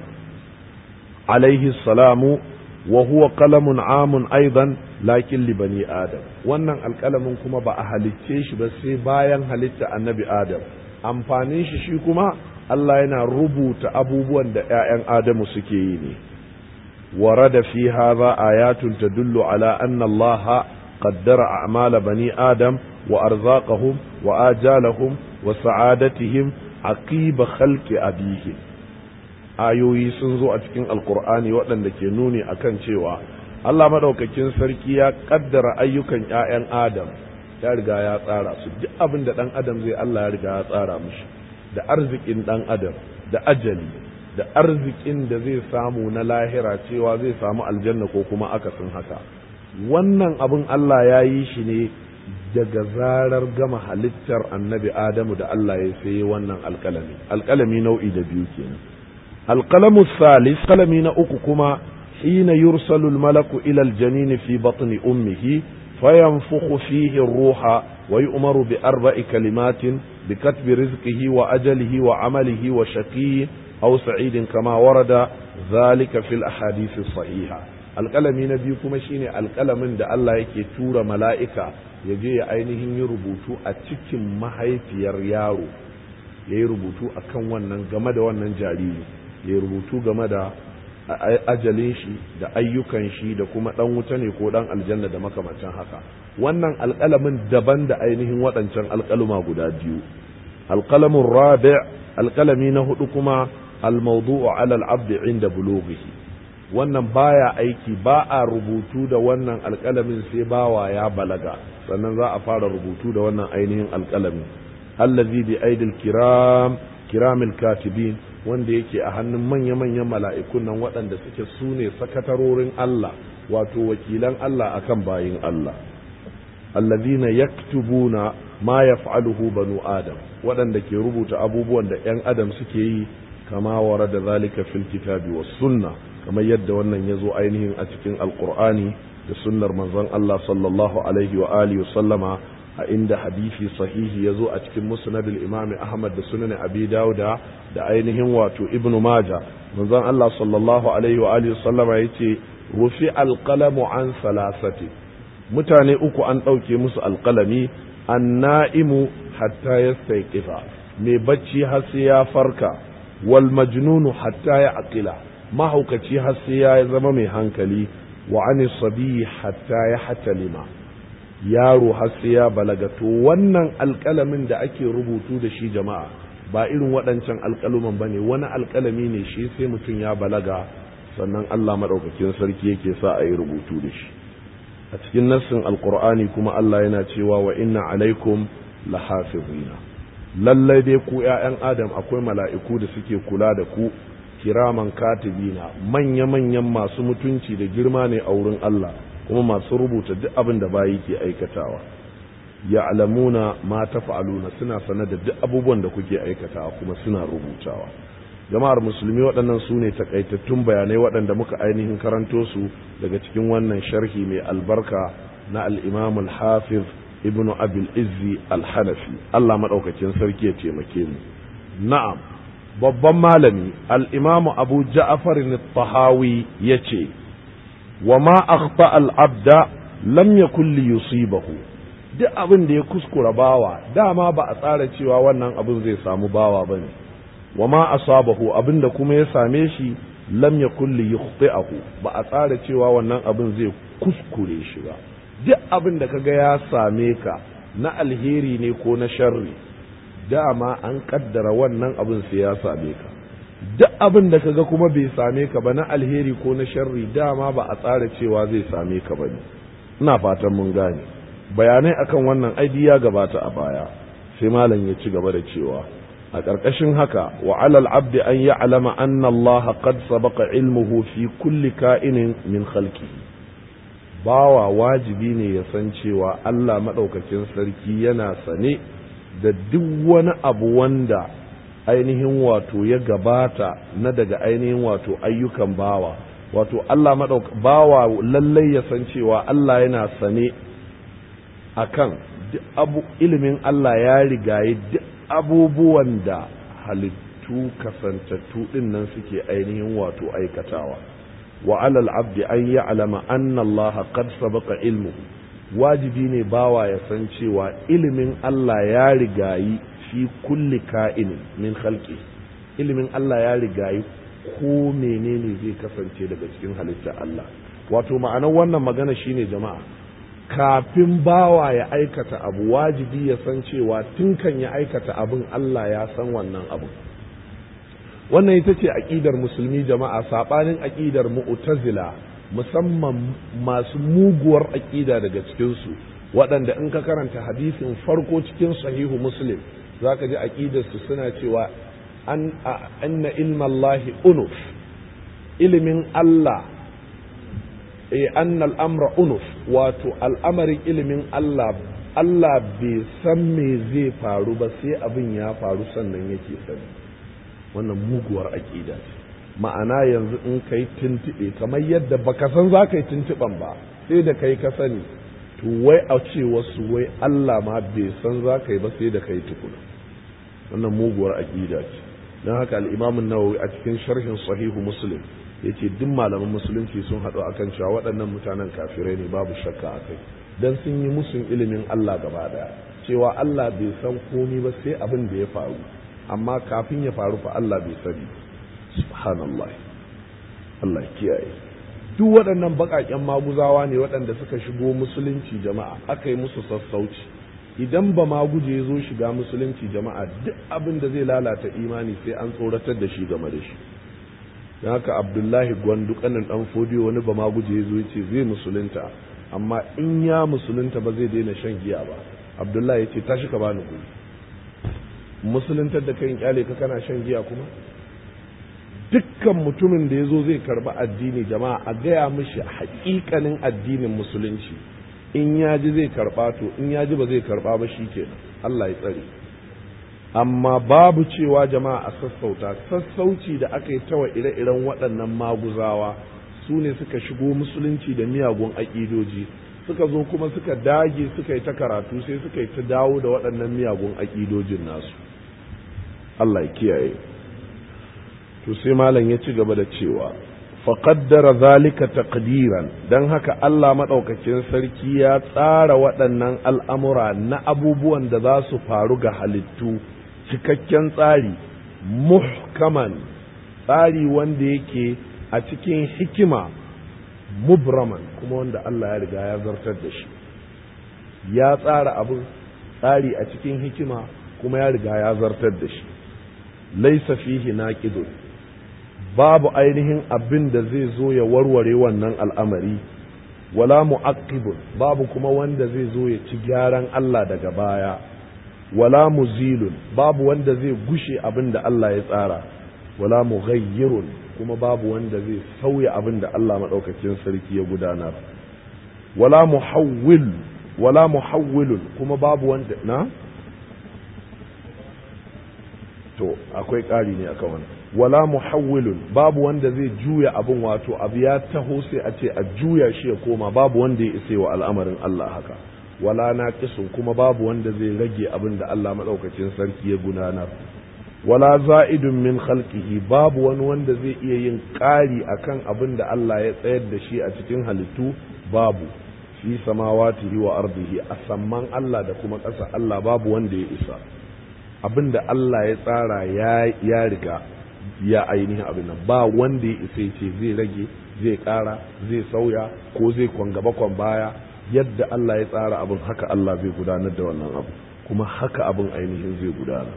عليه السلام وهو قلم عام أيضا لكن لبني آدم wannan alƙalamin kuma ba a halicce shi ba sai bayan halitta annabi Adam amfanin shi shi kuma Allah yana rubuta abubuwan da ‘ya'yan Adamu suke yi ne warada fi hadha ayatun tadullu ala anna Allah qaddara a'mala bani Adam wa arzaqahum wa ajalahum wa sa'adatihim aqiba khalqi abihim ayoyi sun zo a cikin alkur'ani waɗanda ke nuni akan cewa Allah madaukakin sarki ya kaddara ayyukan ƴaƴan Adam ya riga ya tsara su duk abin da ɗan Adam zai Allah ya riga ya tsara mishi da arzikin ɗan Adam da ajali da arzikin da zai samu na lahira cewa zai samu aljanna ko kuma akasin haka wannan abin Allah ya yi shi ne daga zarar gama halittar annabi Adamu da Allah ya sai wannan alƙalami alƙalami nau'i da biyu kenan alƙalamu salis kalami na uku kuma hina yursalu almalaku ila aljanin fi batni ummihi fayanfukhu fihi ruha wa yu'maru bi arba'i kalimatin bi katbi rizqihi wa ajalihi wa amalihi wa shaqiyyin aw sa'idin kama warada dhalika fil ahadith sahiha alƙalami na biyu kuma shine alƙalamin da Allah yake tura mala'ika ya je ya ainihin yi rubutu a cikin mahaifiyar yaro ya yi rubutu a kan wannan game da wannan jariri ya yi rubutu game da ajalin shi da ayyukan shi da kuma ɗan wuta ne ko ɗan aljanna da makamancin haka wannan alƙalamin daban da ainihin waɗancan alƙaluma guda biyu alƙalamin rabi alƙalami na hudu kuma almawdu'u ala al-abd inda bulughihi wannan baya aiki ba a rubutu da wannan alƙalamin sai bawa ya balaga sannan za a fara rubutu da wannan ainihin alƙalami allazi bi aidil kiram kiramil katibin wanda yake a hannun manya-manyan mala'ikun nan waɗanda suke su ne sakatarorin Allah wato wakilan Allah akan bayin Allah allazina yaktubuna ma yaf'aluhu banu adam waɗanda ke rubuta abubuwan da 'yan adam suke yi kama wara da zalika fil kitabi was sunna kamar yadda wannan ya zo ainihin a cikin alkur'ani da sunnar manzon Allah sallallahu alaihi wa alihi wa sallama a inda hadisi sahihi ya zo a cikin musnadul imam Ahmad da sunan Abi Dawuda da ainihin wato Ibn Majah manzon Allah sallallahu alaihi wa alihi wa sallama yace rufi alqalamu an salasati mutane uku an ɗauke musu alƙalami anna'imu hatta yastayqifa mai bacci har sai ya farka wal majnunu hatta ya aqila mahaukaci har sai ya zama mai hankali wa ani sabi hatta ya hatalima yaro har sai ya balaga to wannan alƙalamin da ake rubutu da shi jama'a ba irin waɗancan alƙaluman bane wani alƙalami ne shi sai mutum ya balaga sannan Allah madaukakin sarki yake sa a yi rubutu da shi a cikin nassin alqur'ani kuma Allah yana cewa wa inna alaikum lahafizina lallai dai ku ƴaƴan adam akwai mala'iku da suke kula da ku kiraman katibina manya-manyan masu mutunci da girma ne a wurin Allah kuma masu rubuta duk abin da bayi ke aikatawa ya'lamuna ma taf'aluna suna sanar da duk abubuwan da kuke aikatawa kuma suna rubutawa jama'ar musulmi waɗannan su ne takaitattun bayanai waɗanda muka ainihin karanto su daga cikin wannan sharhi mai albarka na al-imam al-hafiz ibn abil izzi al-hanafi Allah madaukakin sarki ya taimake mu na'am babban malami al-imam abu ja'far al-tahawi yace wa ma akhta al-abda lam yakul li yusibahu duk abin da ya kuskura bawa dama ba a tsara cewa wannan abin zai samu bawa bane wa ma asabahu abin da kuma ya same shi lam yakul li yukhti'ahu ba a tsara cewa wannan abin zai kuskure shi ba duk abin da kaga ya same ka na alheri ne ko na sharri dama an kaddara wannan abin sai ya same ka duk abin da kaga kuma bai same ka ba na alheri ko na sharri dama ba a tsara cewa zai same ka ba ne ina fatan mun gane bayanai akan wannan aidi ya gabata a baya sai malam ya ci gaba da cewa a ƙarƙashin haka wa alal abdi an ya'lama anna Allah qad sabaqa ilmuhu fi kulli ka'inin min khalqihi bawa wajibi ne ya san cewa Allah maɗaukakin sarki yana sane da duk wani abu wanda ainihin wato ya gabata na daga ainihin wato ayyukan bawa wato Allah maɗauk bawa lallai ya san cewa Allah yana sane akan duk abu ilimin Allah ya rigaye duk abubuwan da halittu kasantattu ɗin nan suke ainihin wato aikatawa wa alal abdi an ya'lama anna Allah qad sabaqa ilmuhu wajibi ne bawa ya san cewa ilimin Allah ya rigayi fi kulli ka'inin min khalqi ilimin Allah ya rigayi ko menene zai kasance daga cikin halitta Allah wato ma'anar wannan magana shine jama'a kafin bawa ya aikata abu wajibi ya san cewa tun kan ya aikata abin Allah ya san wannan abu wannan ita ce aƙidar musulmi jama'a saɓanin aƙidar mu'tazila musamman masu muguwar aƙida daga cikinsu waɗanda in ka karanta hadisin farko cikin sahihu muslim za ka ji aƙidarsu suna cewa an anna ilmallahi unuf ilimin Allah e anna al'amra unuf wato al'amarin ilimin Allah Allah bai san me zai faru ba sai abin ya faru sannan yake sani wannan muguwar aƙida ce ma'ana yanzu in ka yi tuntuɓe kamar yadda baka san za ka yi tuntuɓen ba sai da kai ka sani to wai a ce wasu wai Allah ma bai san za ka yi ba sai da kai tukuna wannan muguwar aƙida ce don haka al'imamin nawawi a cikin sharhin sahihu muslim ya ce duk malaman musulunci sun haɗu akan cewa waɗannan mutanen kafirai ne babu shakka a kai don sun yi musun ilimin Allah gaba ɗaya cewa Allah bai san komi ba sai abin da ya faru amma kafin ya faru fa Allah bai sani subhanallah Allah kiyaye duk waɗannan baƙaƙen maguzawa ne waɗanda suka shigo musulunci jama'a aka yi musu sassauci idan ba ma guje zo shiga musulunci jama'a duk abin da zai lalata imani sai an tsoratar da shi game da shi don haka abdullahi gwandu kanin dan fodiyo wani ba ma guje zo ya ce zai musulunta amma in ya musulunta ba zai daina shan giya ba abdullahi ya ce tashi ka bani guri musuluntar da kayan kyale ka kana shan giya kuma dukkan mutumin da ya zo zai karba addini jama'a a gaya mishi hakikanin addinin musulunci in ya ji zai karba to in ya ji ba zai karba ba shi kenan Allah ya tsare amma babu cewa jama'a a sassauta sassauci da aka yi tawa ire-iren waɗannan maguzawa su ne suka shigo musulunci da miyagun aƙidoji suka zo kuma suka dage suka yi ta karatu sai suka yi ta dawo da waɗannan miyagun aƙidojin nasu Allah ya kiyaye to sai malam ya ci gaba da cewa faƙaddara zalika taqdiran don haka Allah maɗaukakin sarki ya tsara waɗannan al'amura na abubuwan da za su faru ga halittu cikakken tsari muhkaman tsari wanda yake a cikin hikima mubraman kuma wanda Allah ya riga ya zartar da shi ya tsara abin tsari a cikin hikima kuma ya riga ya zartar da shi laisa fihi naqidun babu ainihin abin da zai zo ya warware wannan al'amari wala mu'aqqibun babu kuma wanda zai zo ya ci gyaran Allah daga baya wala muzilun babu wanda zai gushe abin da Allah ya tsara wala mughayyirun kuma babu wanda zai sauya abin da Allah maɗaukakin sarki ya gudanar wala muhawwil wala muhawwilun kuma babu wanda na to akwai ƙari ne akan wannan wala muhawwilun babu wanda zai juya abin wato abu ya taho sai a ce a juya shi ya koma babu wanda ya isa wa al'amarin Allah haka wala naqisun kuma babu wanda zai rage abin da Allah madaukakin sarki ya gudanar wala za'idun min khalqihi babu wani wanda zai iya yin ƙari akan abin da Allah ya tsayar da shi a cikin halittu babu fi samawatihi wa ardihi a samman Allah da kuma ƙasa Allah babu wanda ya isa abin da Allah ya tsara ya riga ya ainihin abin nan ba wanda ya isa ce zai rage zai ƙara zai sauya ko zai kwan gaba kwan baya yadda Allah ya tsara abin haka Allah zai gudanar da wannan abu kuma haka abin ainihin zai gudana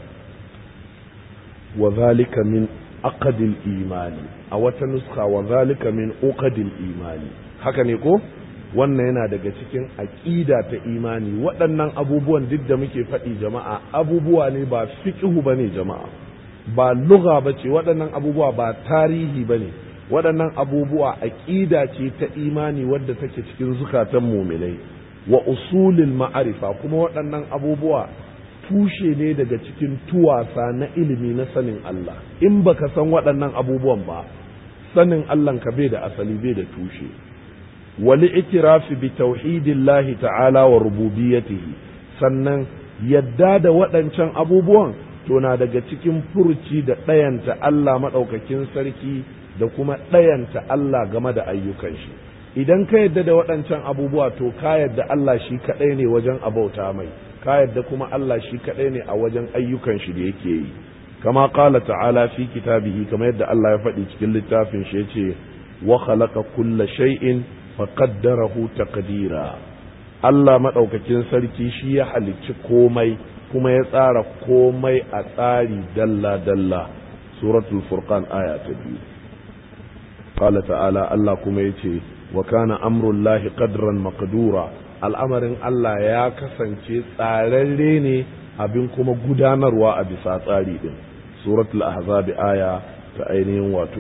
wa zalika min aqdil imani a wata nuska wa zalika min uqadil imani haka ne ko wannan yana daga cikin aƙida ta imani waɗannan abubuwan duk da muke faɗi jama'a abubuwa ne ba fiqhu bane jama'a ba lugha bace waɗannan abubuwa ba tarihi bane waɗannan abubuwa aƙida ce ta imani wadda take cikin zukatan muminai wa usulil ma'arifa kuma waɗannan abubuwa tushe ne daga cikin tuwasa na ilimi na sanin Allah in baka san waɗannan abubuwan ba sanin Allah ka bai da asali bai da tushe wali ikirafi bi tauhidillahi ta'ala wa rububiyyatihi sannan yadda da waɗancan abubuwan to na daga cikin furci da ɗayanta Allah maɗaukakin sarki da kuma ɗayanta Allah game da ayyukan shi idan ka yadda da waɗancan abubuwa to ka yadda Allah shi kaɗai ne wajen abauta mai ka yadda kuma Allah shi kaɗai ne a wajen ayyukan shi da yake yi kama qala ta'ala fi kitabihi kama yadda Allah ya faɗi cikin littafin shi yace wa khalaqa kulla shay'in faqaddarahu taqdira Allah madaukakin sarki shi ya halicci komai kuma ya tsara komai a tsari dalla dalla suratul furqan aya ta biyu qala ta'ala Allah kuma yace wa kana amrullahi qadran maqdura al'amarin Allah ya kasance tsararre ne abin kuma gudanarwa a bisa tsari din suratul ahzab aya ta ainihin wato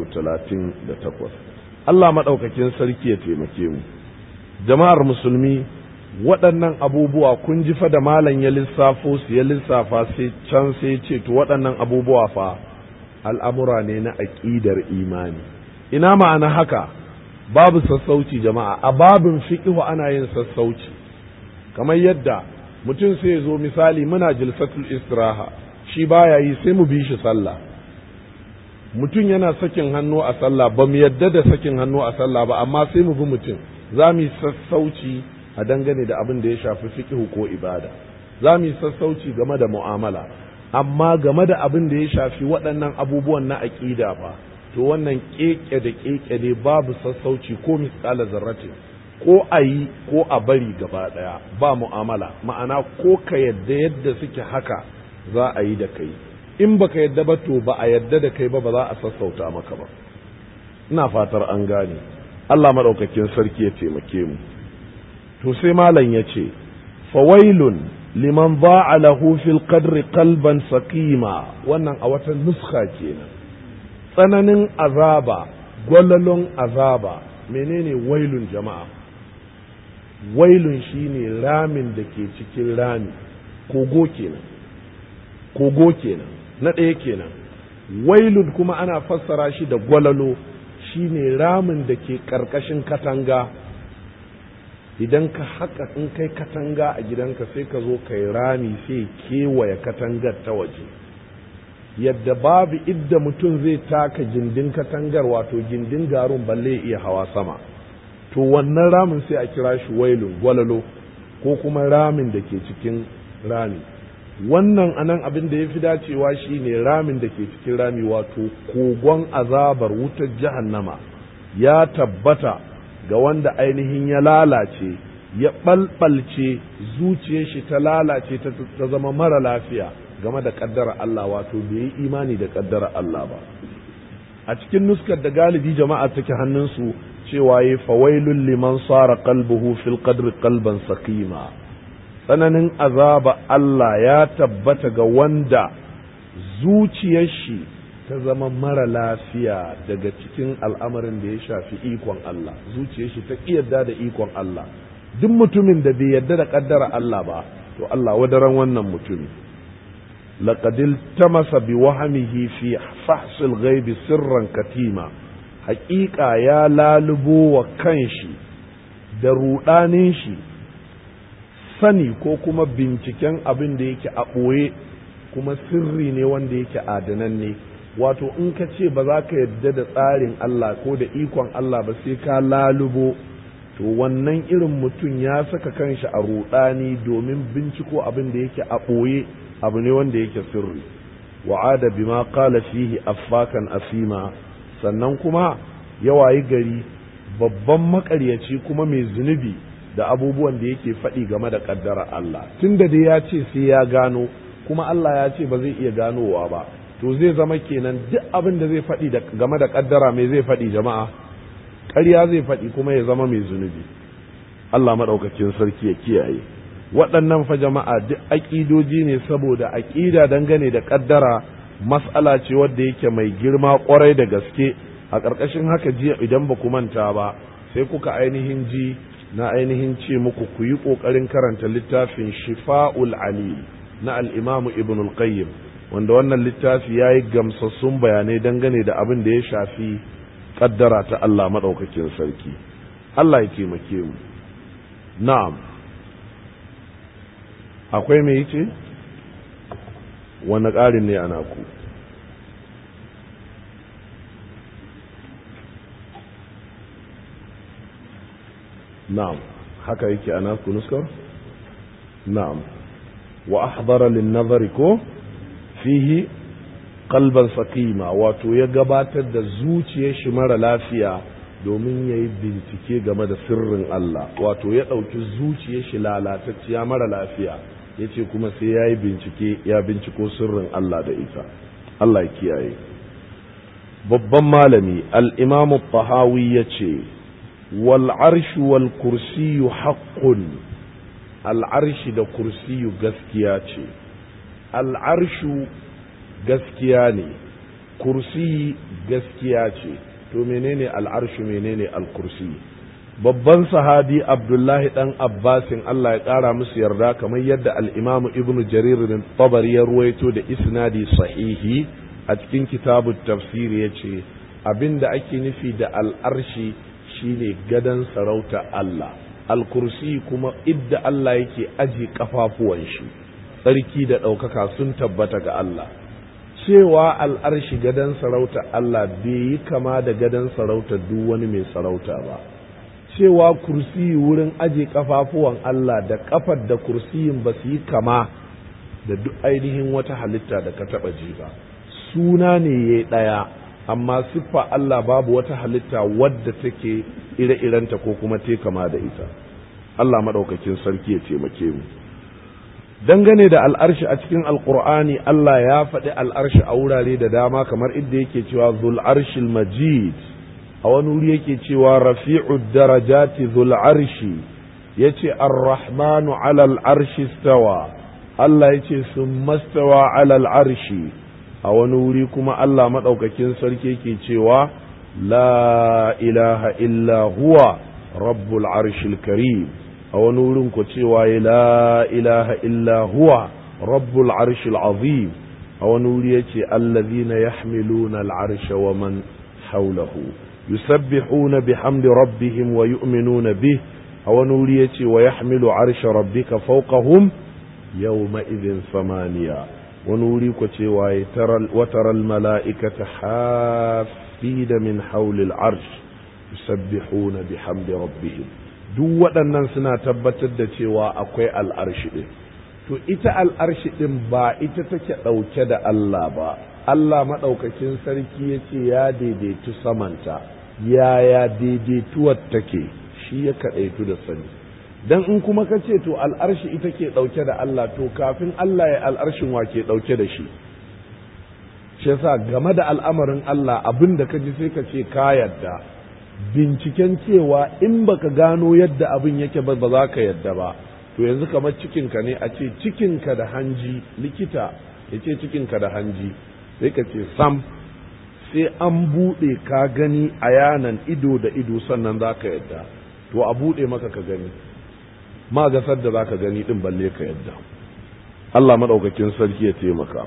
38 Allah madaukakin sarki ya taimake mu jama'ar musulmi waɗannan abubuwa kun ji fa da malam ya lissafo su ya lissafa sai can sai ce to waɗannan abubuwa fa al'amura ne na aƙidar imani ina ma'ana haka babu sassauci jama'a a babin fiqhu ana yin sassauci kamar yadda mutum sai ya zo misali muna jilsatul istiraha shi baya yi sai mu bi shi sallah mutum yana sakin hannu a sallah ba mu yadda da sakin hannu a sallah ba amma sai mu bi mutum za mu yi sassauci a dangane da abin da ya shafi fiqhu ko ibada za mu yi sassauci game da mu'amala amma game da abin da ya shafi waɗannan abubuwan na aƙida fa to wannan keke da keke ne babu sassauci ko misƙala zarratin ko a yi ko a bari gaba ɗaya ba mu'amala ma'ana ko ka yadda yadda suke haka za a yi da kai in baka yadda ba to ba a yadda da kai ba ba za a sassauta maka ba ina fatar an gane Allah maɗaukakin sarki ya taimake mu to sai malam ya ce fawailun liman ba'a lahu fil qadri qalban saqima wannan a wata nuska kenan tsananin azaba gwalalon azaba menene wailun jama'a wailun shine ramin da ke cikin rami kogo kenan kogo kenan na ɗaya kenan wailun kuma ana fassara shi da gwalalo shine ramin da ke ƙarƙashin katanga idan ka haka in kai katanga a gidanka sai ka zo kai rami sai kewaye katangar ta waje yadda babu idda mutum zai taka gindin katangar wato gindin garun balle iya hawa sama to wannan ramin sai a kira shi wailun gwalalo ko kuma ramin da ke cikin rami wannan anan abin da ya fi dacewa shine ramin da ke cikin rami wato kogon azabar wutar jahannama ya tabbata ga wanda ainihin ya lalace ya ɓalɓalce zuciyar shi ta lalace ta zama mara lafiya game da ƙaddara Allah wato bai yi imani da ƙaddara Allah ba a cikin nuskar da galibi jama'a take hannunsu cewa ya fawailun liman sara qalbuhu fil qadri qalban saqima tsananin azaba Allah ya tabbata ga wanda zuciyar shi ta zama mara lafiya daga cikin al'amarin da ya shafi ikon Allah zuciyar shi ta yarda da ikon Allah duk mutumin da bai yarda da kaddara Allah ba to Allah wadaran wannan mutumi laqad iltamasa bi wahmihi fi fahsil ghaibi sirran katima haƙiƙa ya lalubo wa kanshi da ruɗanin shi sani ko kuma binciken abin da yake a ɓoye kuma sirri ne wanda yake adananne wato in ka ce ba za ka yadda da tsarin Allah ko da ikon Allah ba sai ka lalubo to wannan irin mutum ya saka kanshi a ruɗani domin binciko abin da yake a ɓoye abu ne wanda yake sirri wa'ada bima qala fihi affakan asima sannan kuma yawayi gari babban makaryaci kuma mai zunubi da abubuwan da yake faɗi game da ƙaddara Allah tun da dai ya ce sai ya gano kuma Allah ya ce ba zai iya ganowa ba to zai zama kenan duk abin da zai faɗi game da ƙaddara mai zai faɗi jama'a ƙarya zai faɗi kuma ya zama mai zunubi Allah maɗaukakin sarki ya kiyaye waɗannan fa jama'a duk aƙidoji ne saboda aƙida dangane da ƙaddara mas'ala ce wadda yake mai girma ƙwarai da gaske a ƙarƙashin haka jiya idan ba ku manta ba sai kuka ainihin ji na ainihin ce muku ku yi ƙoƙarin karanta littafin shifa'ul ali na al'imamu ibn al-qayyim wanda wannan littafi ya yi gamsassun bayanai dangane da abin da ya shafi ƙaddara ta Allah maɗaukakin sarki Allah ya taimake mu na'am akwai mai ce wani ƙarin ne ana ku na'am haka yake ana ku nuskar na'am wa ahdara lin nazari ko fihi qalban saqima wato ya gabatar da zuciyar shi mara lafiya domin ya yi bincike game da sirrin Allah wato ya ɗauki zuciyar shi lalatacciya mara lafiya ya ce kuma sai ya yi bincike ya binciko sirrin Allah da ita Allah ya kiyaye babban malami al'imamu tahawi ya ce wal arshu wal kursiyu haƙƙun al'arshi da kursiyu gaskiya ce al'arshu gaskiya ne kursi gaskiya ce to menene al'arshu menene al-kursi babban sahabi abdullahi dan abbasin Allah ya ƙara musu yarda kamar yadda al'imamu ibnu jarir tabari ya ruwaito da isnadi sahihi a cikin kitabu tafsiri ya ce abinda ake nufi da al'arshi shine gadon sarauta Allah al-kursi kuma idda Allah yake aji kafafuwan shi tsarki da ɗaukaka sun tabbata ga Allah cewa al'arshi gadon sarauta Allah bai yi kama da gadon sarauta duk wani mai sarauta ba cewa kursi wurin aje kafafuwan Allah da kafar da kursiyin ba su yi kama da duk ainihin wata halitta da ka taɓa ji ba suna ne ya ɗaya amma siffa Allah babu wata halitta wadda take ire-irenta ko kuma te kama da ita Allah maɗaukakin sarki ya taimake mu dangane da al'arshi a cikin alkur'ani Allah ya faɗi al'arshi a wurare da dama kamar inda yake cewa zul arshil majid a wani wuri yake cewa rafi'ud darajati zul arshi yace ar-rahmanu alal arshi stawa Allah yace sun mastawa alal arshi a wani wuri kuma Allah maɗaukakin sarki yake cewa la ilaha illa huwa rabbul arshil karim a wani wurin ku cewa ya la ilaha illa huwa rabbul arshil azim a wani wuri ya ce allazina yahmiluna al'arsha wa man haulahu yusabbihuna bihamdi rabbihim wa yu'minuna bih a wani wuri ya ce wa yahmilu arsha rabbika fawqahum yawma idhin samaniya wani wuri ku cewa ya wataral mala'ikata hafida min hawlil arsh yusabbihuna bihamdi rabbihim duk waɗannan suna tabbatar da cewa akwai al'arshi ɗin to ita al'arshi ɗin ba ita take ɗauke da Allah ba Allah maɗaukakin sarki ya ce ya daidaitu samanta yaya daidaituwar take shi ya kaɗaitu da sani dan in kuma ka ce to al'arshi ita ke ɗauke da Allah to kafin Allah ya al'arshin wa ke ɗauke da shi shi yasa game da al'amarin Allah abin da ka ji sai ka ce ka yarda binciken cewa in baka gano yadda abin yake ba ba za ka yadda ba to yanzu kamar cikinka ne a ce cikinka da hanji likita ya ce cikinka da hanji sai ka ce sam sai an buɗe ka gani a yanan ido da ido sannan za ka yadda to a buɗe maka ka gani ma ga sadda zaka gani din balle ka yadda Allah madaukakin sarki ya taimaka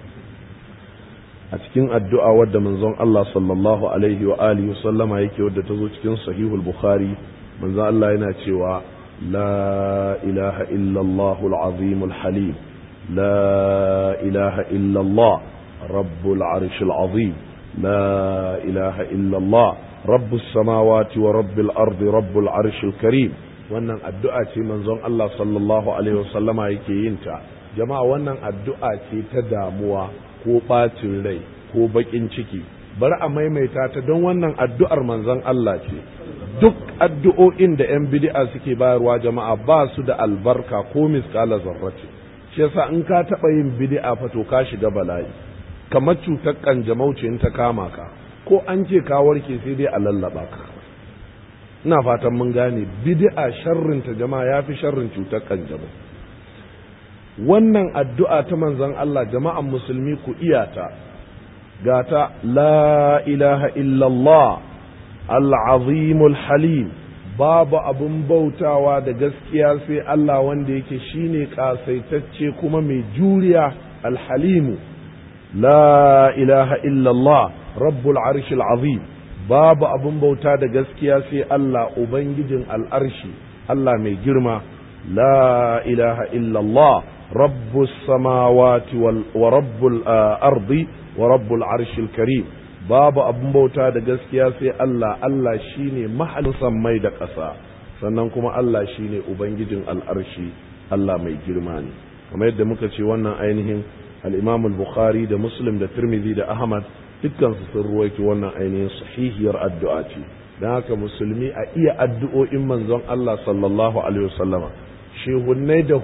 a cikin addu'a wadda manzon Allah sallallahu alaihi wa alihi sallama yake wadda ta zo cikin sahihul bukhari manzon Allah yana cewa la ilaha illallah al-azim al-halim la ilaha illallah rabbul arsh al-azim la ilaha illallah rabbus samawati wa rabbil ardi rabbul arsh al-karim wannan addu'a ce manzon Allah sallallahu alaihi wa sallama yake yin ta jama'a wannan addu'a ce ta damuwa ko ɓacin rai ko baƙin ciki bari a maimaita ta don wannan addu'ar manzon Allah ce duk addu'o'in da 'yan bid'a suke bayarwa jama'a ba su da albarka ko miskala zarrace shi yasa in ka taɓa yin bid'a fa to ka shiga bala'i kamar cutar kanjamau ce in ta kama ka ko an ce ka warke sai dai a lallaba ka ina fatan mun gane bid'a sharrin ta jama'a yafi sharrin cutar kanjamau wannan addu'a ta manzon Allah jama'an musulmi ku iyata gata la ilaha illallah al'azimul halim babu abun bautawa da gaskiya sai Allah wanda yake shine kasaitacce kuma mai juriya alhalimu la ilaha illallah rabbul arshil azim babu abun bauta da gaskiya sai Allah ubangijin al'arshi Allah mai girma la ilaha illallah رب السماوات ورب الأرض ورب العرش الكريم babu abin bauta da gaskiya sai Allah Allah shine mahallin sammai da ƙasa sannan kuma Allah shine ubangijin al'arshi Allah mai girma ne kamar yadda muka ce wannan ainihin al-Imam al-Bukhari da Muslim da Tirmidhi da Ahmad dukkan su sun ruwaito wannan ainihin sahihiyar addu'a ce dan haka musulmi a iya addu'o'in manzon Allah sallallahu alaihi wasallama shehunnai da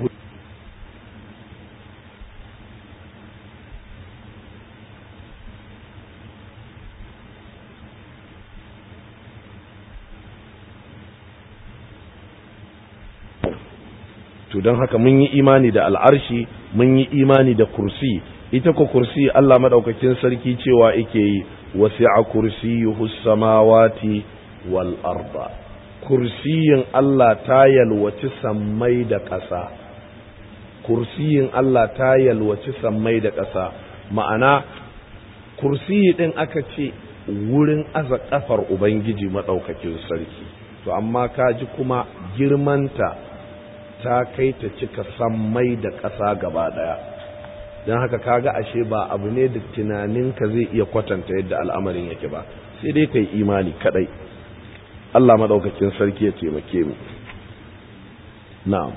to don haka mun yi imani da al'arshi mun yi imani da kursi ita ko kursi Allah madaukakin sarki cewa yake yi wasi'a kursiyuhu samawati wal arda kursiyin Allah ta yalwaci sammai da ƙasa kursiyin Allah ta yalwaci sammai da ƙasa ma'ana kursiyi din aka ce wurin aza kafar ubangiji madaukakin sarki to amma ka ji kuma girmanta ta kai ta cika sammai da ƙasa gaba ɗaya don haka kaga ashe ba abu ne da tunaninka zai iya kwatanta yadda al'amarin yake ba sai dai kai imani kadai Allah maɗaukakin sarki ya taimake mu na'am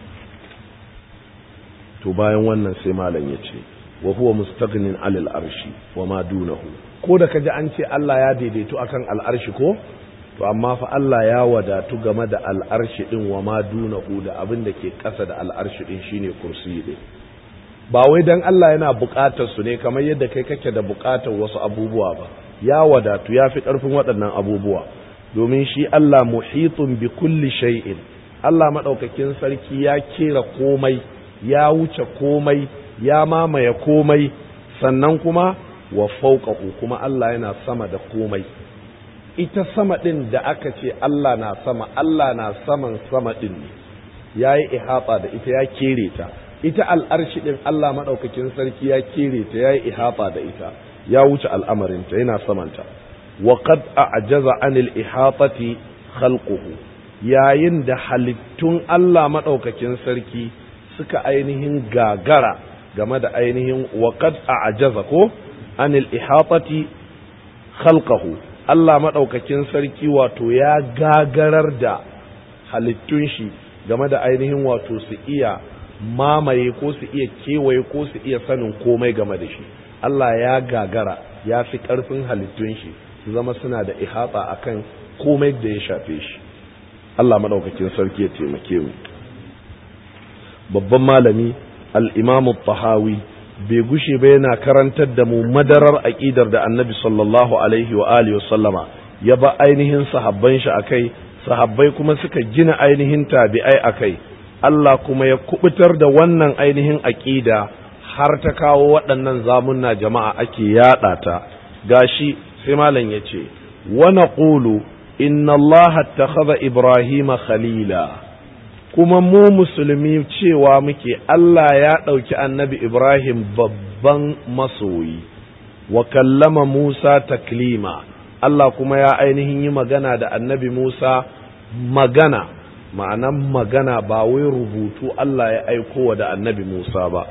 to bayan wannan sai malam ya ce wa huwa mustaghnin alal arshi wa ma dunahu ko da kaji an ce Allah ya daidaito akan al'arshi ko to amma fa Allah ya wadatu game da al'arshi din wa ma dunahu da abin da ke ƙasa da al'arshi din shine kursi din ba wai dan Allah yana buƙatar su ne kamar yadda kai kake da buƙatar wasu abubuwa ba ya wadatu ya fi ƙarfin waɗannan abubuwa domin shi Allah muhitun bi kulli shay'in Allah madaukakin sarki ya kera komai ya wuce komai ya mamaye komai sannan kuma wa fawqahu kuma Allah yana sama da komai ita sama ɗin da aka ce Allah na sama Allah na saman sama ɗin ne ya yi ihata da ita ya kere ta ita al'arshi ɗin Allah maɗaukakin sarki ya kere ta ya yi ihata da ita ya wuce al'amarinta yana samanta wa qad a'jaza anil ihatati khalquhu yayin da halittun Allah maɗaukakin sarki suka ainihin gagara game da ainihin wa qad a'jaza ko anil ihatati khalqahu Allah maɗaukakin sarki wato ya gagarar da halittun shi game da ainihin wato su iya mamaye ko su iya kewaye ko su iya sanin komai game da shi Allah ya gagara ya fi ƙarfin halittun shi su zama suna da ihata akan komai da ya shafe shi Allah maɗaukakin sarki ya taimake mu babban malami al-imamu tahawi bai gushe ba yana karantar da mu madarar aƙidar da annabi sallallahu alaihi wa alihi sallama ya ba ainihin sahabban shi akai sahabbai kuma suka gina ainihin tabi'ai akai Allah kuma ya kubutar da wannan ainihin aƙida har ta kawo waɗannan zamunna jama'a ake yaɗa ta gashi sai malam ya ce wa naqulu inna Allah ittakhadha Ibrahima khalila kuma mu musulmi cewa muke Allah ya ɗauki annabi Ibrahim babban masoyi wa kallama Musa taklima Allah kuma ya ainihin yi magana da annabi Musa magana ma'anan magana ba wai rubutu Allah ya aiko da annabi Musa ba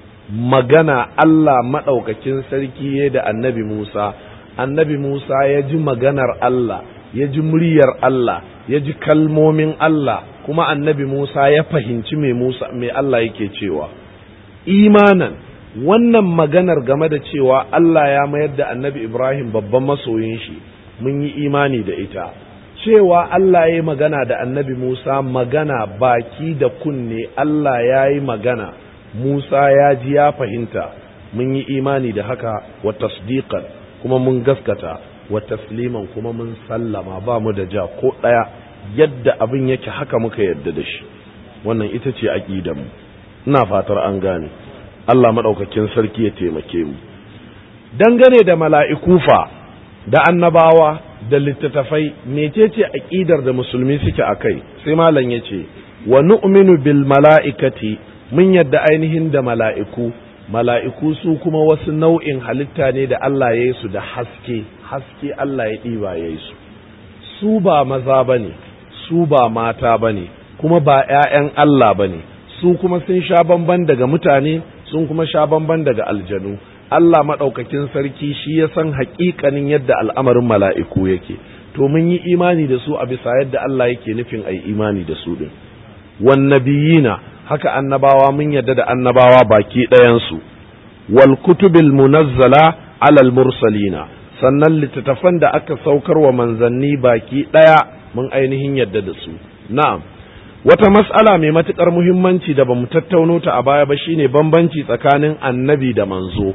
magana Allah maɗaukakin sarki ya da annabi Musa annabi Musa ya ji maganar Allah ya ji muryar Allah ya ji kalmomin Allah kuma annabi Musa ya fahimci me Musa me Allah yake cewa imanan wannan maganar game da cewa Allah ya mayar da annabi Ibrahim babban masoyin shi mun yi imani da ita cewa Allah ya yi magana da annabi Musa magana baki da kunne Allah ya yi magana Musa ya ji ya fahimta mun yi imani da haka wa tasdiqan kuma mun gaskata wa tasliman kuma mun sallama ba mu da ja ko ɗaya yadda abin yake haka muka yadda da shi wannan ita ce aƙidanmu ina fatar an gane Allah maɗaukakin sarki ya taimake mu dangane da mala'iku fa da annabawa da littattafai mecece aƙidar da musulmi suke a kai sai malam ya ce wa nu'minu bil mala'ikati mun yadda ainihin da mala'iku mala'iku su kuma wasu nau'in halitta ne da Allah ya yi su da haske haske Allah ya ɗiba ya yi su su ba maza ba ne su ba mata ba ne kuma ba ‘ya'yan Allah ba ne su kuma sun sha bamban daga mutane sun kuma sha bamban daga aljanu Allah maɗaukakin sarki shi ya san haƙiƙanin yadda al'amarin mala'iku yake to mun yi imani da su a bisa yadda Allah yake nufin a yi imani da su ɗin wannabiyina haka annabawa mun yadda da annabawa baki ɗayansu wal kutubil munazzala alal mursalina sannan littattafan da aka saukar wa manzanni baki ɗaya mun ainihin yadda da su na'am wata mas'ala mai matuƙar muhimmanci da bamu tattauno ta a baya ba shine bambanci tsakanin annabi da manzo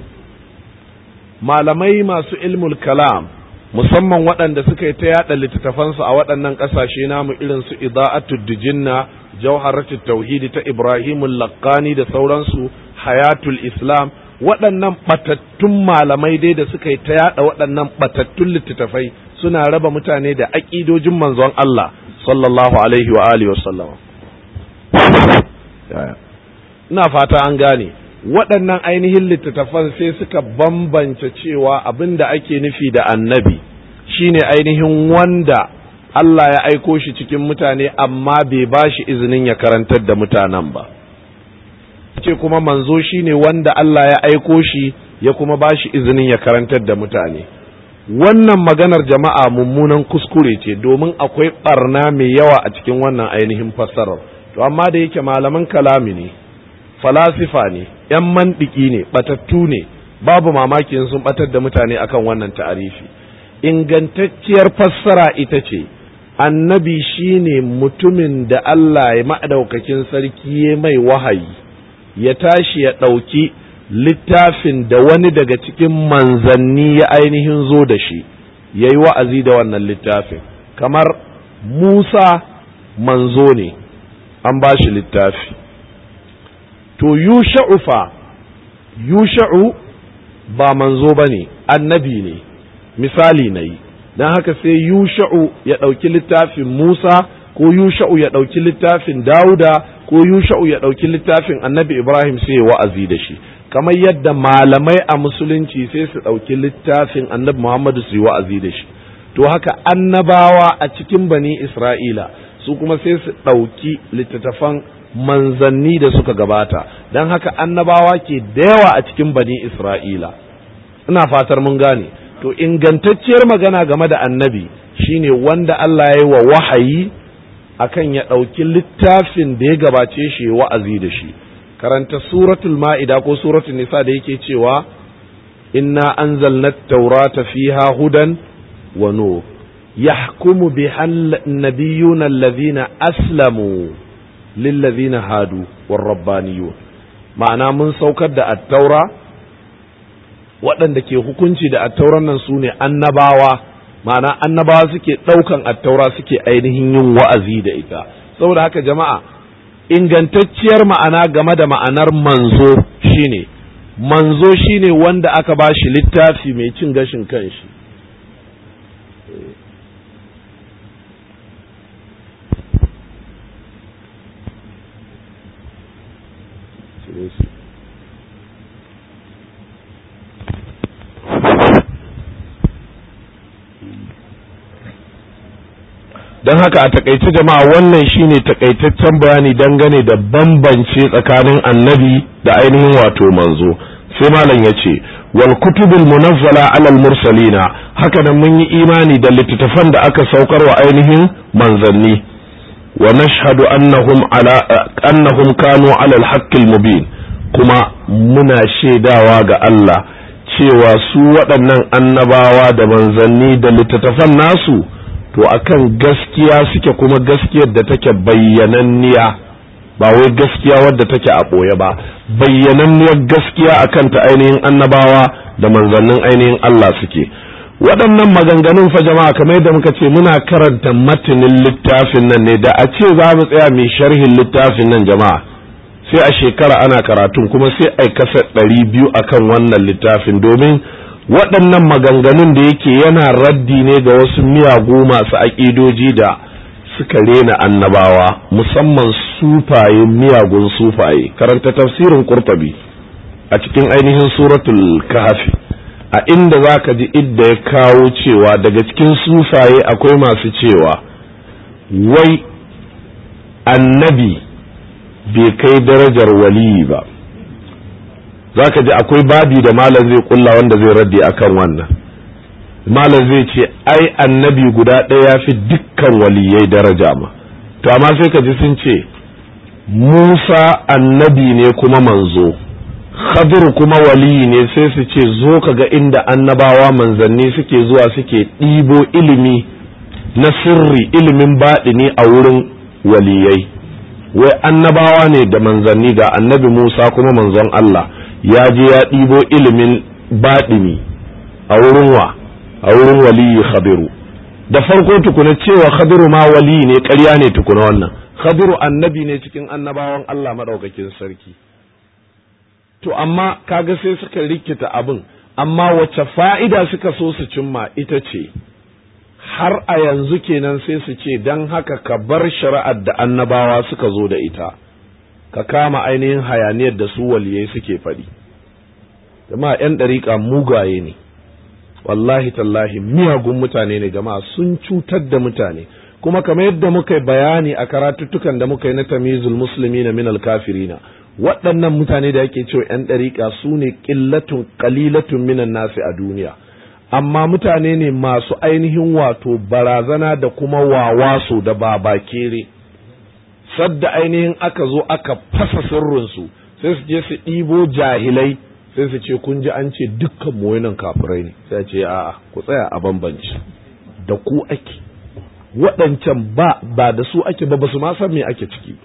malamai masu ilmul kalam musamman waɗanda suka yi ta yaɗa littattafansu a waɗannan ƙasashe namu irin su ida'atu dijinna jawharatu tauhidi ta ibrahimul laqani da sauransu hayatul islam waɗannan ɓatattun malamai dai da suka yi ta yaɗa waɗannan ɓatattun littattafai suna raba mutane da aƙidojin manzon Allah sallallahu alaihi wa alihi wa sallam ina fata an gane waɗannan ainihin littattafan sai suka bambance cewa abin da ake nufi da annabi shine ainihin wanda Allah ya aiko shi cikin mutane amma bai ba shi izinin ya karantar da mutanen ba ce kuma manzo shine wanda Allah ya aiko shi ya kuma ba shi izinin ya karantar da mutane wannan maganar jama'a mummunan kuskure ce domin akwai barna mai yawa a cikin wannan ainihin fassarar to amma da yake malaman kalami ne falasifa ne ‘yan mandiki ne batattu ne babu mamaki sun batar da mutane akan wannan ta'arifi ingantacciyar fassara ita ce annabi shine mutumin da Allah ya maɗaukakin sarki ya mai wahayi ya tashi ya ɗauki littafin da wani daga cikin manzanni ya ainihin zo da shi ya yi wa'azi da wannan littafin kamar Musa manzo ne an ba shi littafi to yusha'u fa yusha'u ba manzo ba ne annabi ne misali na yi don haka sai yusha'u ya ɗauki littafin Musa ko yusha'u ya ɗauki littafin Dawuda ko yusha'u ya ɗauki littafin annabi Ibrahim sai ya wa'azi da shi kamar yadda malamai a musulunci sai su ɗauki littafin annabi Muhammadu su yi wa'azi da shi to haka annabawa a cikin bani Isra'ila su kuma sai su ɗauki littattafan manzanni da suka gabata don haka annabawa ke da yawa a cikin bani Isra'ila ina fatar mun gane to ingantacciyar magana game da annabi shine wanda Allah ya yi wa wahayi akan ya ɗauki littafin da ya gabace shi wa'azi da shi karanta suratul ma'ida ko suratul nisa da yake cewa inna anzalna taurata fiha hudan wa nur yahkumu biha an-nabiyyuna alladhina aslamu lillazina hadu war-rabbaniyun ma'ana mun saukar da at-taura waɗanda ke hukunci da attauran nan su ne annabawa ma'ana annabawa suke ɗaukan attaura suke ainihin yin wa'azi da ita saboda haka jama'a ingantacciyar ma'ana game da ma'anar manzo shine manzo shine wanda aka ba shi littafi mai cin gashin kanshi don haka a takaice jama'a wannan shine takaitaccen bayani dangane da bambance tsakanin annabi da ainihin wato manzo sai malam ya ce wal kutubul munazzala alal mursalina haka nan mun yi imani da littattafan da aka saukar wa ainihin manzanni wa nashhadu annahum ala annahum kanu ala al mubin kuma muna shaidawa ga Allah cewa su waɗannan annabawa da manzanni da littattafan nasu to akan gaskiya suke kuma gaskiyar da take bayyananniya ba wai gaskiya wadda take a ɓoye ba bayyananniyar gaskiya akan ta ainihin annabawa da manzannin ainihin Allah suke waɗannan maganganun fa jama'a kamar yadda muka ce muna karanta matanin littafin nan ne da a ce za mu tsaya mai sharhin littafin nan jama'a sai a shekara ana karatun kuma sai ai kasa ɗari biyu akan wannan littafin domin waɗannan maganganun da yake yana raddi ne ga wasu miyagu masu aƙidoji da suka rena annabawa musamman sufaye miyagun sufaye karanta tafsirin kurtabi a cikin ainihin suratul kahfi a inda za ka ji idda ya kawo cewa daga cikin sufaye akwai masu cewa wai annabi bai kai darajar waliyi ba za ka ji akwai babi da malam zai kulla wanda zai raddi akan wannan malam zai ce ai annabi guda ɗaya ya fi dukkan waliyai daraja ma to amma sai ka ji sun ce musa annabi ne kuma manzo khadir kuma waliyi ne sai su ce zo ka ga inda annabawa manzanni suke zuwa suke ɗibo ilimi na sirri ilimin baɗini a wurin waliyai wai annabawa ne da manzanni ga annabi musa kuma manzon allah ya je ya ɗibo ilimin baɗini a wurin wa a wurin waliyi khadiru da farko tukuna cewa khadiru ma wali ne ƙarya ne tukuna wannan khadiru annabi ne cikin annabawan Allah maɗaukakin sarki to amma kaga sai suka rikita abin amma wace fa'ida suka so su cimma ita ce har a yanzu kenan sai su ce don haka ka bar shari'ar da annabawa suka zo da ita ka kama ainihin hayaniyar da su waliyai suke faɗi jama'a 'yan ɗariƙa mugaye ne wallahi tallahi miyagun mutane ne jama'a sun cutar da mutane kuma kamar yadda muka yi bayani a karatuttukan da muka yi na tamizul musulmi na minal kafirina waɗannan mutane da yake cewa 'yan ɗariƙa su ne ƙillatun ƙalilatun minan nasi a duniya amma mutane ne masu ainihin wato barazana da kuma wawaso da babakere sadda ainihin aka zo aka fasa sirrinsu sai su je su ɗibo jahilai sai su ce kun ji an ce dukkan mu nan kafirai ne sai ce a'a ku tsaya a bambanci da ku ake waɗancan ba ba da su ake ba ba su ma san me ake ciki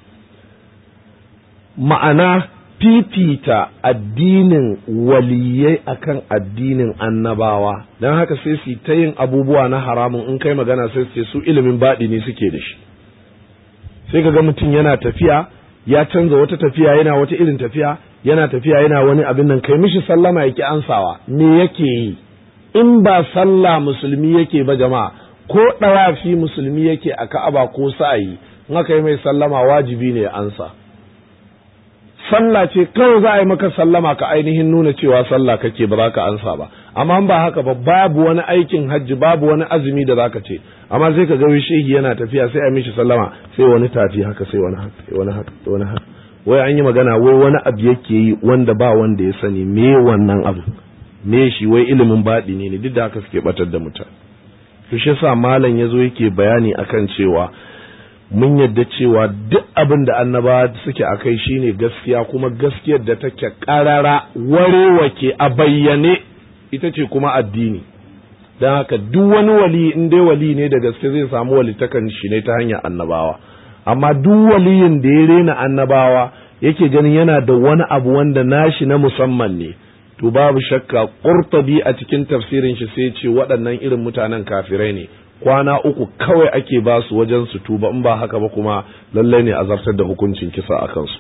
ma'ana fifita addinin waliyai akan addinin annabawa don haka sai su ta yin abubuwa na haramun in kai magana sai su ce su ilimin baɗi ne suke da shi sai ka ga mutum yana tafiya ya canza wata tafiya yana wata irin tafiya yana tafiya yana wani abin nan kai mishi sallama yake ansawa me yake yi in ba sallah musulmi yake ba jama'a ko ɗawafi musulmi yake a ka'aba ko sa'ayi in aka yi mai sallama wajibi ne ya ansa sallah ce kawai za a yi maka sallama ka ainihin nuna cewa sallah kake ba za ka ansa ba amma ba haka ba babu wani aikin hajji babu wani azumi da zaka ce amma sai ka ga shehi yana tafiya sai a mishi sallama sai wani tafi haka sai wani haka sai wani haka wani haka wai an yi magana wai wani abu yake yi wanda ba wanda ya sani me wannan abu me shi wai ilimin baɗi ne duk da haka suke batar da mutane to shi yasa malam yazo yake bayani akan cewa mun yadda cewa duk abin da annabawa suke a kai shine gaskiya kuma gaskiyar da take karara warewake a bayyane ita ce kuma addini don haka duk wani wali in dai wali ne da gaske zai samu walitakan shi ne ta hanyar annabawa amma duk waliyin da ya rena annabawa yake ganin yana da wani abu wanda nashi na musamman ne to babu shakka qurtabi a cikin tafsirin shi sai ce waɗannan irin mutanen kafirai ne kwana uku kawai ake ba su wajen su tuba in ba haka ba kuma lallai ne a zartar da hukuncin kisa a kansu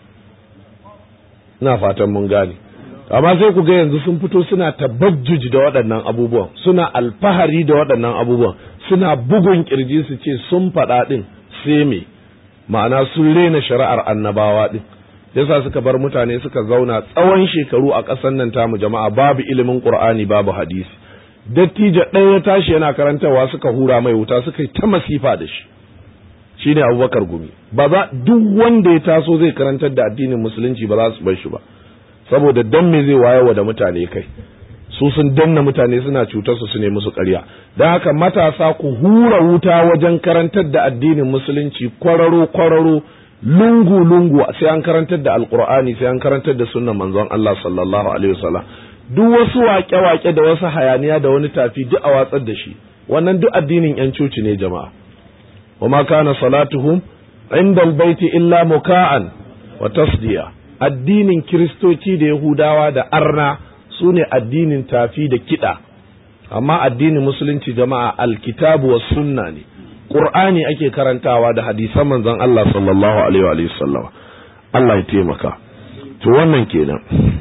ina fatan mun gane amma sai ku ga yanzu sun fito suna tabajjuji da waɗannan abubuwan suna alfahari da waɗannan abubuwan suna bugun kirji su ce sun faɗa ɗin sai me ma'ana sun rena shari'ar annabawa ɗin yasa suka bar mutane suka zauna tsawon shekaru a ƙasar nan tamu jama'a babu ilimin qur'ani babu hadisi dattijo ɗaya ya tashi yana karantarwa suka hura mai wuta suka yi ta masifa da shi shine abubakar gumi ba za duk wanda ya taso zai karantar da addinin musulunci ba za su bar shi ba saboda dan me zai wayewa da mutane kai su sun danna mutane suna cutar su su ne musu ƙarya don haka matasa ku hura wuta wajen karantar da addinin musulunci kwararo kwararo lungu lungu sai an karantar da alqur'ani sai an karantar da sunnan manzon Allah sallallahu alaihi wasallam duk wasu waƙe-waƙe da wasu hayaniya da wani tafi duk a watsar da shi wannan duk addinin yan coci ne jama'a wa ma kana salatuhum inda albayti illa muka'an wa tasdiya addinin kiristoci da yahudawa da arna su ne addinin tafi da kiɗa amma addinin musulunci jama'a alkitabu wa sunna ne qur'ani ake karantawa da hadisan manzon Allah sallallahu alaihi wa sallam Allah ya taimaka to wannan kenan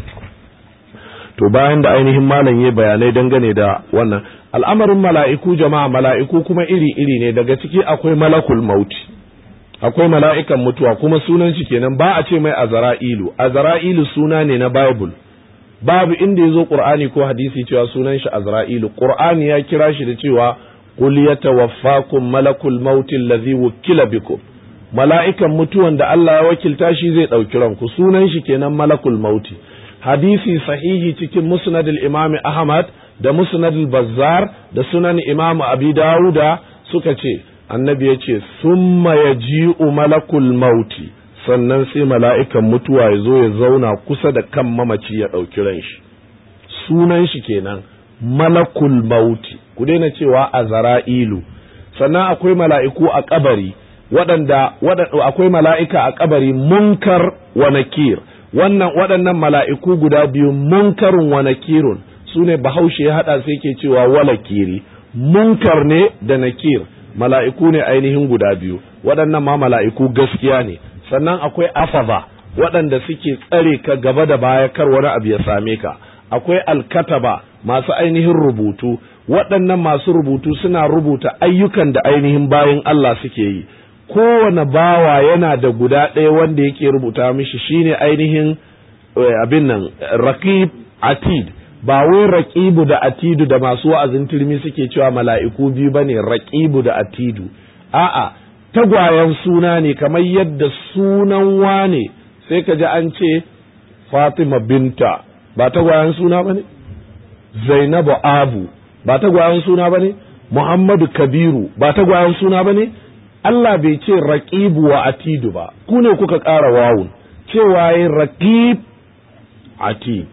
to bayan da ainihin malam ya bayanai dangane da wannan al'amarin mala'iku jama'a mala'iku kuma iri-iri ne daga ciki akwai malakul mauti akwai mala'ikan mutuwa kuma sunan shi kenan ba a ce mai azra'ilu azra'ilu suna ne na bible babu inda ya zo qur'ani ko hadisi cewa sunan shi azra'ilu qur'ani ya kira shi da cewa qul yatawaffakum malakul mauti allazi wukila bikum mala'ikan mutuwan da Allah ya wakilta shi zai ɗauki ranku sunan shi kenan malakul mauti hadisi sahihi cikin musnadul imami ahmad da musnadul bazzar da sunan imam abi dawuda suka ce annabi ya ce summa yaji'u malakul mauti sannan sai mala'ikan mutuwa ya zo ya zauna kusa da kan mamaci ya ɗauki ran shi sunan shi kenan malakul mauti ku daina cewa a zara'ilu sannan akwai mala'iku a kabari waɗanda akwai mala'ika a kabari munkar wa nakir wannan waɗannan mala'iku guda biyu munkarun wa nakirun su ne bahaushe ya haɗa sai ke cewa walakiri munkar ne da nakir mala'iku ne ainihin guda biyu waɗannan ma mala'iku gaskiya ne sannan akwai afaza waɗanda suke tsare ka gaba da baya kar wani abu ya same ka akwai alkataba masu ainihin rubutu waɗannan masu rubutu suna rubuta ayyukan da ainihin bayan Allah suke yi kowane bawa yana da guda ɗaya wanda yake rubuta mishi shine ainihin abin nan raqib atid ba wai raqibu da atidu da masu wa'azin turmi suke cewa mala'iku biyu bane raqibu da atidu a'a tagwayen suna ne kamar yadda sunan wane sai ka ji an ce Fatima binta ba tagwayen suna bane Zainabu Abu ba tagwayen suna bane Muhammadu Kabiru ba tagwayen suna bane Allah bai ce raqibu wa atidu ba ku ne kuka ƙara wawun cewa yi raqib atid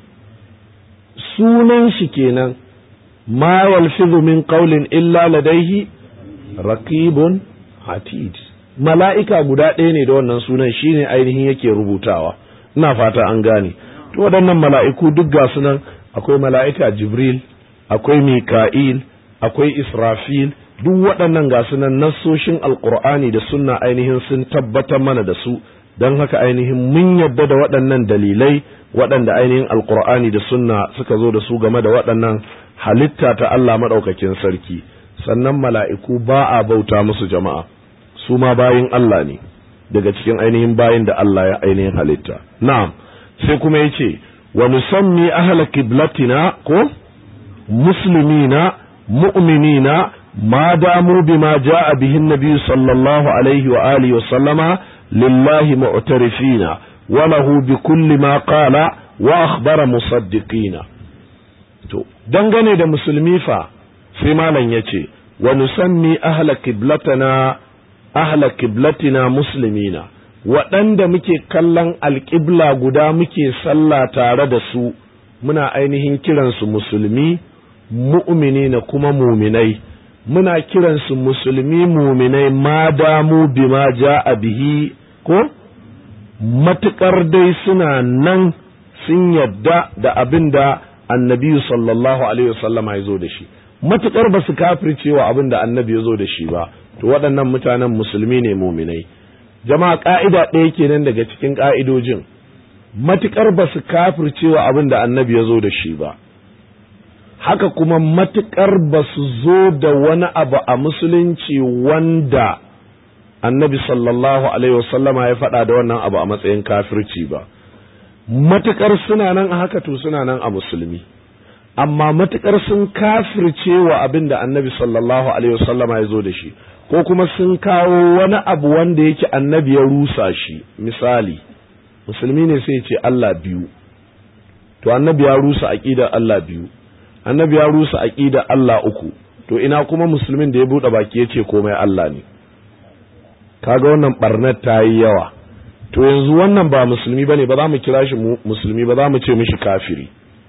sunan shi kenan ma yalfizu min qawlin illa ladaihi raqibun atid mala'ika guda ɗaya ne da wannan sunan shine ainihin yake rubutawa ina fata an gane to waɗannan mala'iku duk ga sunan akwai mala'ika jibril akwai mika'il akwai israfil duk waɗannan ga sunan nassoshin alkur'ani da sunna ainihin sun tabbatar mana da su don haka ainihin mun yadda da waɗannan dalilai waɗanda ainihin alkur'ani da sunna suka zo da su game da waɗannan halitta ta Allah maɗaukakin sarki sannan mala'iku ba a bauta musu jama'a su ma bayin Allah ne daga cikin ainihin bayin da Allah ya ainihin halitta na'am sai kuma ya ce wa nusammi ahla kiblatina ko muslimina mu'minina ما داموا بما جاء به النبي صلى الله عليه وآله وسلم لله معترفين وله بكل ما قال وأخبر مصدقين to dangane da musulmi fa sai malam ya ce wa nusammi ahla kiblatana ahla kiblatina muslimina waɗanda muke kallon alƙibla guda muke sallah tare da su muna ainihin kiransu musulmi mu'mini na kuma muminai muna kiransu musulmi muminai ma damu bima a bihi ko matuƙar dai suna nan sun yadda da abin da annabi sallallahu alaihi wasallama ya zo da shi matuƙar ba su kafircewa abin da annabi ya zo da shi ba to waɗannan mutanen musulmi ne muminai jama'a ƙa'ida ɗaya kenan daga cikin ƙa'idojin matuƙar ba su kafircewa abin da annabi ya zo da shi ba haka kuma matuƙar ba su zo da wani abu a musulunci wanda annabi sallallahu alaihi wasallama ya faɗa da wannan abu a matsayin kafirci ba matukar suna nan a haka to suna nan a musulmi amma matukar sun kafirce wa abin da annabi sallallahu alaihi wasallama ya zo da shi ko kuma sun kawo wani abu wanda yake annabi ya rusa shi misali musulmi ne sai ce Allah biyu to annabi ya rusa aqidar Allah biyu annabi ya rusa aqidar Allah uku to ina kuma musulmin da ya bude baki yace komai Allah ne kaga wannan barnar ta yi yawa to yanzu wannan ba musulmi bane ba za mu kira shi musulmi ba za mu ce mishi kafiri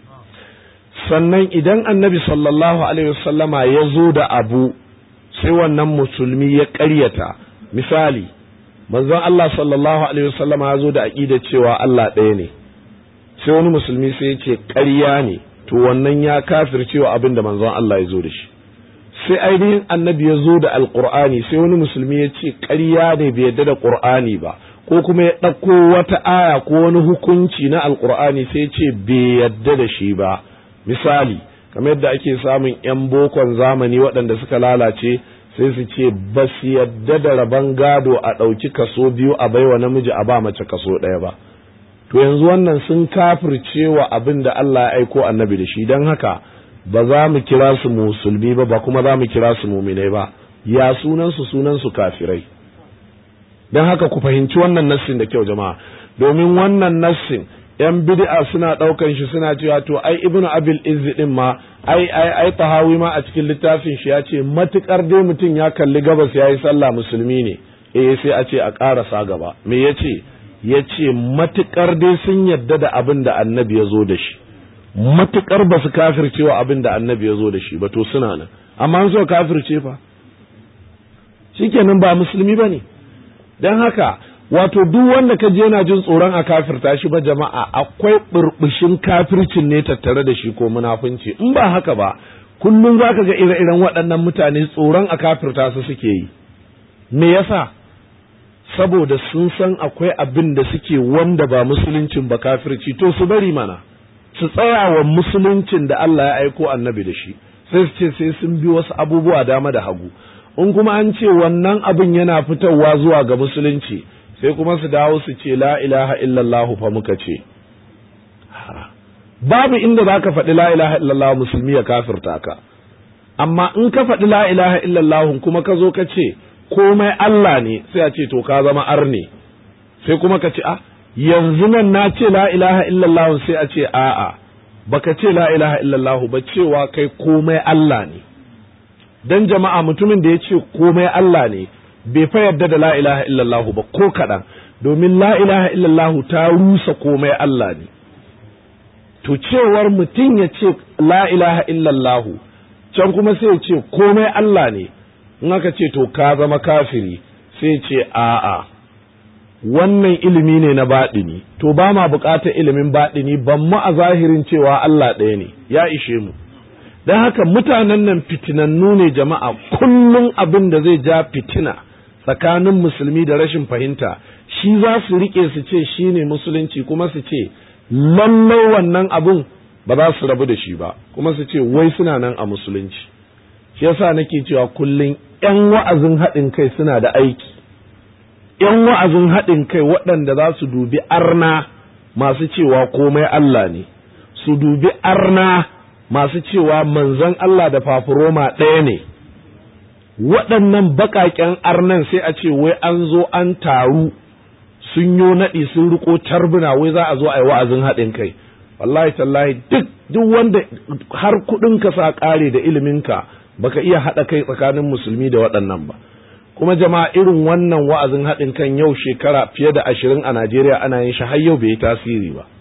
sannan idan annabi sallallahu alaihi wasallama ya zo da abu sai wannan musulmi ya ƙaryata misali manzon Allah sallallahu alaihi wasallama ya zo da aqida cewa Allah ɗaya ne sai wani musulmi sai ya ce ƙarya ne to wannan ya kafircewa abin da manzon Allah ya zo da shi sai ainihin annabi ya zo da alqur'ani sai wani musulmi ya ce ƙarya ne bai yadda da qur'ani ba ko kuma ya ɗauko wata aya ko wani hukunci na alqur'ani sai ya ce bai yadda da shi ba misali kamar yadda ake samun 'yan bokon zamani waɗanda suka lalace sai su ce ba su yadda da rabon gado a ɗauki kaso biyu a baiwa namiji a ba mace kaso ɗaya ba to yanzu wannan sun kafirce wa abin da Allah ya aiko annabi da shi don haka ba za mu kira su musulmi ba ba kuma za mu kira su muminai ba ya sunansu sunansu kafirai don haka ku fahimci wannan nassin da kyau jama'a domin wannan nassin yan bid'a suna daukan shi suna cewa to ai ibnu abil izz din ma ai ai ai tahawi ma a cikin littafin shi ya ce matukar dai mutum ya kalli gabas yayi sallah musulmi ne eh sai a ce a karasa gaba me yace yace matukar dai sun yadda da abin da annabi ya zo da shi matukar ba su kafircewa abin da annabi ya zo da shi ba to suna nan amma an so kafirce fa shikenan ba musulmi bane dan haka wato duk wanda ka je yana jin tsoron a kafirta shi ba jama'a akwai burbushin kafircin ne tattare da shi ko munafunci in ba haka ba kullum zaka ga ire-iren waɗannan mutane tsoron a kafirta su suke yi me yasa saboda sun san akwai abin da suke wanda ba musuluncin ba kafirci to su bari mana su tsaya wa musuluncin da Allah ya aiko annabi da shi sai su ce sai sun bi wasu abubuwa dama da hagu in kuma an ce wannan abin yana fitowa zuwa ga musulunci sai kuma su dawo su ce la ilaha illallahu fa muka ce babu inda za ka faɗi la ilaha illallah musulmi ya kafirta ka amma in ka faɗi la ilaha illallah kuma ka zo ka ce komai Allah ne sai a ce to ka zama arne sai kuma ka ce a yanzu nan na ce la ilaha illallah sai a ce a'a baka ce la ilaha illallah ba cewa kai komai Allah ne dan jama'a mutumin da ya ce komai Allah ne bai fa yarda da la ilaha illallah ba ko kaɗan domin la ilaha illallah ta rusa komai Allah ne to cewar mutum ya ce la ilaha illallah can kuma sai ya ce komai Allah ne in aka ce to ka zama kafiri sai ce a'a wannan ilimi ne na baɗini to ba ma buƙatar ilimin baɗini ban mu a zahirin cewa Allah ɗaya ne ya ishe mu don haka mutanen nan fitinannu ne jama'a kullum abin da zai ja fitina tsakanin musulmi da rashin fahimta shi za su rike su ce shi ne musulunci kuma su ce lallai wannan abun ba za su rabu da shi ba kuma su ce wai suna nan a musulunci shi yasa nake cewa kullum yan wa'azin haɗin kai suna da aiki yan wa'azin haɗin kai waɗanda za su dubi arna masu cewa komai Allah ne su dubi arna masu cewa manzon Allah da fafuroma ɗaya ne waɗannan baƙaƙen arnan sai a ce wai an zo an taru sun yo naɗi sun riko tarbuna wai za a zo a yi wa'azin haɗin kai wallahi tallahi duk duk wanda har kuɗin ka sa ƙare da iliminka baka iya haɗa kai tsakanin musulmi da waɗannan ba kuma jama'a irin wannan wa'azin haɗin kan yau shekara fiye da ashirin a Najeriya ana yin shi har yau bai yi tasiri ba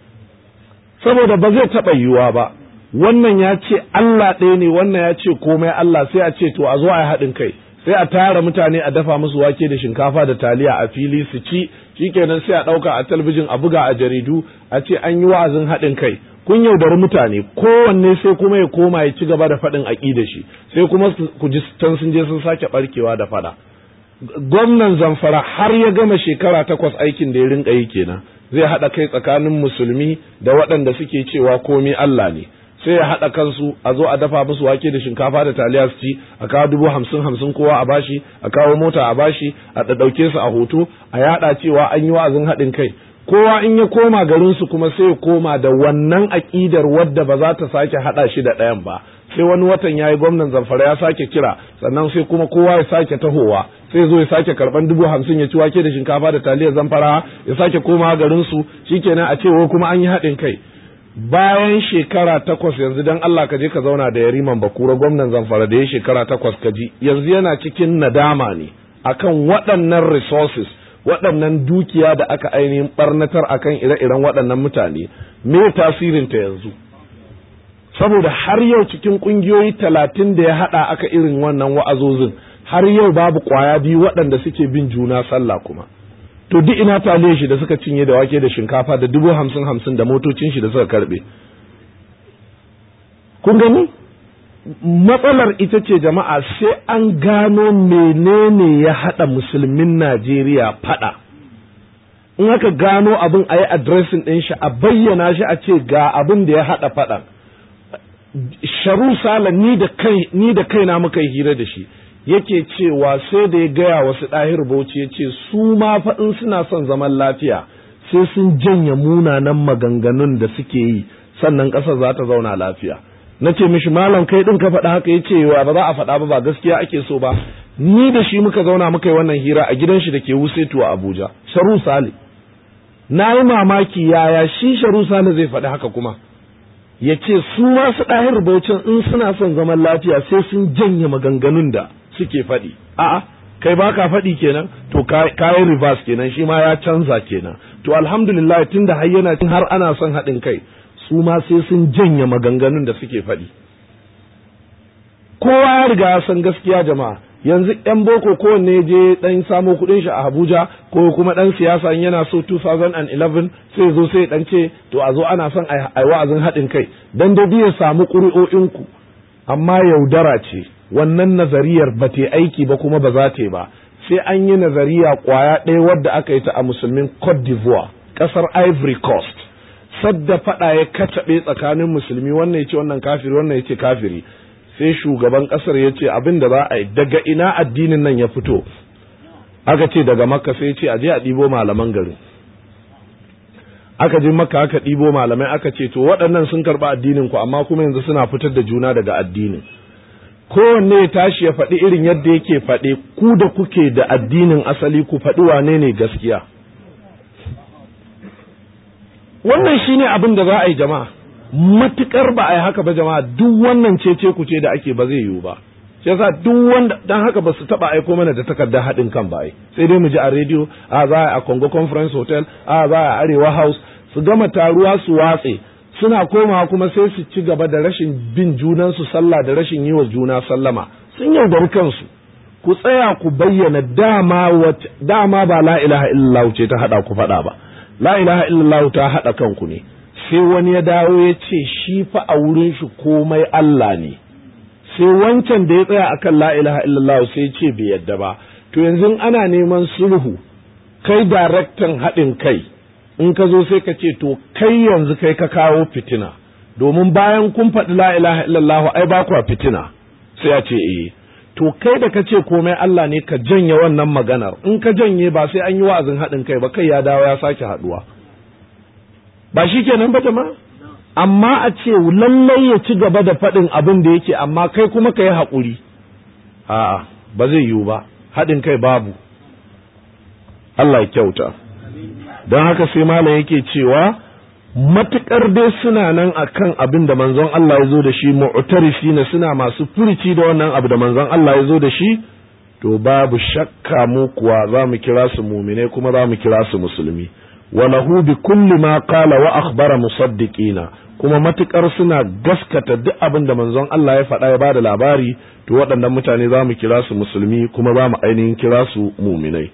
saboda ba zai taɓa yiwuwa ba wannan ya ce Allah ɗaya ne wannan ya ce komai Allah sai a ce to a zo a yi haɗin kai sai a tara mutane a dafa musu wake da shinkafa da taliya a fili su ci shikenan sai a ɗauka a talbijin a buga a jaridu a ce an yi wa'azin haɗin kai kun yaudari mutane kowanne sai kuma ya koma ya ci gaba da faɗin aƙida shi sai kuma ku ji can sun je sun sake ɓarkewa da faɗa gwamnan zamfara har ya gama shekara takwas aikin da ya rinka yi kenan zai haɗa kai tsakanin musulmi da waɗanda suke cewa komi Allah ne sai ya haɗa kansu a zo a dafa musu wake da shinkafa da taliya su ci a kawo dubu hamsin hamsin kowa a bashi a kawo mota a bashi a ɗauke su a hoto a yaɗa cewa an yi wa'azin haɗin kai kowa in ya koma garinsu kuma sai ya koma da wannan aƙidar wadda ba za ta sake haɗa shi da ɗayan ba sai wani watan ya yi gwamnan zamfara ya sake kira sannan sai kuma kowa ya sake tahowa sai zo ya sake karban dubu hamsin ya ci wake da shinkafa da taliyar zamfara ya sake koma garinsu shikenan a ce wai kuma an yi haɗin kai bayan shekara takwas yanzu dan Allah ka je ka zauna da yariman bakura gwamnan zamfara da ya shekara takwas ka ji yanzu yana cikin nadama ne akan waɗannan resources waɗannan dukiya da aka ainihin barnatar akan ire-iren waɗannan mutane me tasirinta yanzu saboda har yau cikin ƙungiyoyi talatin da ya haɗa aka irin wannan wa'azozin har yau babu ƙwaya biyu waɗanda suke bin juna sallah kuma to duk ina taliye shi da suka cinye da wake da shinkafa da dubu hamsin hamsin da motocin shi da suka karɓe kun gani matsalar ita ce jama'a sai an gano menene ya haɗa musulmin najeriya faɗa in aka gano abin a yi adresin ɗin shi a bayyana shi a ce ga abin da ya haɗa faɗan sharu sala ni da kai ni da kaina muka yi hira da shi yake cewa sai da ya gaya wasu ɗahir bauchi ya ce su ma faɗin suna son zaman lafiya sai sun janye munanan maganganun da suke yi sannan ƙasar za ta zauna lafiya na ce mishi malam kai ɗin ka faɗa haka ya ce wa ba za a faɗa ba ba gaskiya ake so ba ni da shi muka zauna muka yi wannan hira a gidan shi da ke wusetu a abuja sharu sale na yi mamaki yaya shi sharu sale zai faɗi haka kuma ya ce su masu ɗahir baucin in suna son zaman lafiya sai sun janye maganganun da suke faɗi a'a kai ba ka faɗi kenan to kayan reverse kenan shi ma ya canza kenan to alhamdulillah tun da har yana har ana son haɗin kai su ma sai sun janye maganganun da suke faɗi kowa ya riga ya san gaskiya jama'a yanzu yan boko kowanne je dan samo kuɗin shi a Abuja ko kuma dan siyasa yana so 2011 sai zo sai dan ce to a zo ana son ai wa'azin haɗin kai dan da biya samu ƙuri'o'inku amma yaudara ce wannan nazariyar ba ta aiki ba kuma ba za ta ba sai an yi nazariya kwaya ɗaya wadda aka yi ta a musulmin Cote d'Ivoire ƙasar Ivory Coast sadda faɗa ya kacaɓe tsakanin musulmi wannan ya ce wannan kafiri wannan ya ce kafiri sai shugaban ƙasar ya ce abin da za a yi daga ina addinin nan ya fito aka ce daga makka sai ce a je a ɗibo malaman garin aka je makka aka ɗibo malamai aka ce to waɗannan sun karɓi addinin ku amma kuma yanzu suna fitar da juna daga addinin kowanne ya tashi ya faɗi irin yadda yake faɗe ku da kuke da addinin asali ku faɗi wane ne gaskiya wannan shine abin da za a yi jama'a matukar ba a yi haka ba jama'a duk wannan cece ku ce da ake ba zai yiwu ba shi yasa duk wanda dan haka ba su taba aiko mana da takardar haɗin kan ba sai dai mu ji a rediyo a za a Congo Conference Hotel a za a Arewa House su gama taruwa su watse suna komawa kuma sai su ci gaba da rashin bin junansu sallah da rashin yi wa juna sallama sun yaudari kansu ku tsaya ku bayyana dama dama ba la ilaha illallah ce ta hada ku faɗa ba la ilaha illallah ta hada kanku ne sai wani ya dawo ya ce shi fa a wurin shi komai Allah ne sai wancan da ya tsaya akan la ilaha illallah sai ce bai yadda ba to yanzu ana neman sulhu kai daraktan haɗin kai in ka zo sai ka ce to kai yanzu kai ka kawo fitina domin bayan kun faɗi la ilaha illallah ai ba kwa fitina sai ya ce eh to kai da ka ce komai Allah ne ka janye wannan maganar in ka janye ba sai an yi wa'azin haɗin kai ba kai ya dawo ya sake haɗuwa ba shi kenan ba jama'a amma a ce lallai ya ci gaba da faɗin abin da yake amma kai kuma ka yi haƙuri a'a ba zai yiwu ba haɗin kai babu Allah ya kyauta don haka sai malam yake cewa matuƙar dai suna nan akan abin da manzon Allah ya zo da shi mu'tarifi na suna masu furici da wannan abu da manzon Allah ya zo da shi to babu shakka mu kuwa za mu kira su mumine kuma za mu kira su musulmi walahu bi kulli ma qala wa akhbara musaddiqina kuma matukar suna gaskata duk abin da manzon Allah ya faɗa ya bada labari to waɗannan mutane za mu kira su musulmi kuma za mu ainihin kira su muminai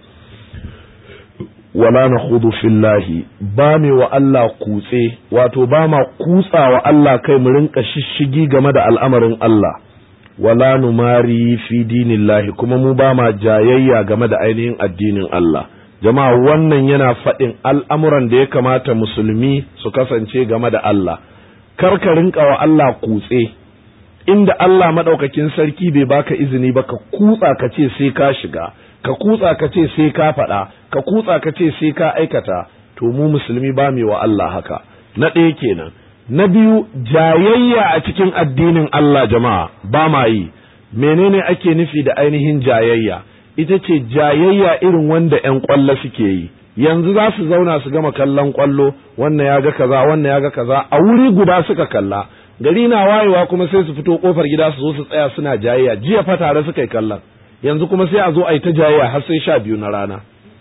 wala na hudu fillahi ba me wa Allah kutse wato ba ma kutsa wa Allah kai mu rinka shishigi game da al'amarin Allah wala numari fi dinillahi kuma mu ba ma jayayya game da ainihin addinin Allah jama'a wannan yana faɗin al'amuran da ya kamata musulmi su kasance game da Allah kar ka rinka wa Allah kutse inda Allah maɗaukakin sarki bai baka izini ba ka kutsa ka ce sai ka shiga ka kutsa ka ce sai ka faɗa ka kutsa ka ce sai ka aikata to mu musulmi ba mu wa Allah haka na ɗaya kenan na biyu jayayya a cikin addinin Allah jama'a ba ma yi menene ake nufi da ainihin jayayya ita ce jayayya irin wanda 'yan ƙwallo suke yi yanzu za su zauna su gama kallon ƙwallo wannan ya ga kaza wannan ya ga kaza a wuri guda suka kalla gari na wayewa kuma sai su fito kofar gida su zo su tsaya suna jayayya jiya fa tare suka yi kallon yanzu kuma sai a zo a yi ta jayayya har sai sha biyu na rana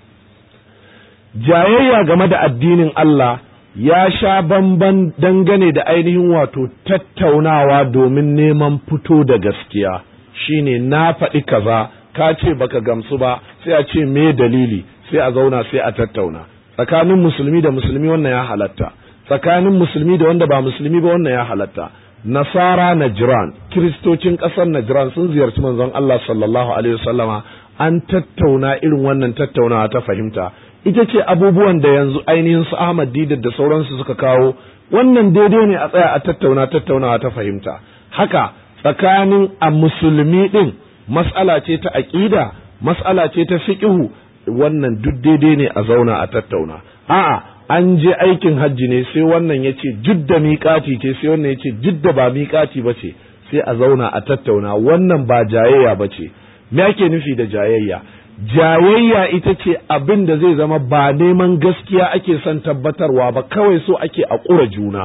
jayayya game da addinin Allah ya sha bamban dangane da ainihin wato tattaunawa domin neman fito da gaskiya shine na faɗi kaza ka ce baka gamsu ba sai a ce me dalili sai a zauna sai a tattauna tsakanin musulmi da musulmi wannan ya halatta tsakanin musulmi da wanda ba musulmi ba wannan ya halatta nasara najran kiristocin ƙasar najran sun ziyarci manzon Allah sallallahu alaihi wasallama an tattauna irin wannan tattaunawa ta fahimta ita ce abubuwan da yanzu ainihin su Ahmad Didar da sauransu suka kawo wannan daidai ne a tsaya a tattauna tattaunawa ta fahimta haka tsakanin a musulmi din mas'ala ce ta aqida mas'ala ce ta fiqhu wannan duk daidai ne a zauna a tattauna a'a an je aikin hajji ne sai wannan ya ce jidda miƙati ce sai wannan ya ce jidda ba miƙati ba ce sai a zauna a tattauna wannan ba jayayya ba ce me ake nufi da jayayya jayayya ita ce abin da zai zama ba neman gaskiya ake son tabbatarwa ba kawai so ake a ƙura juna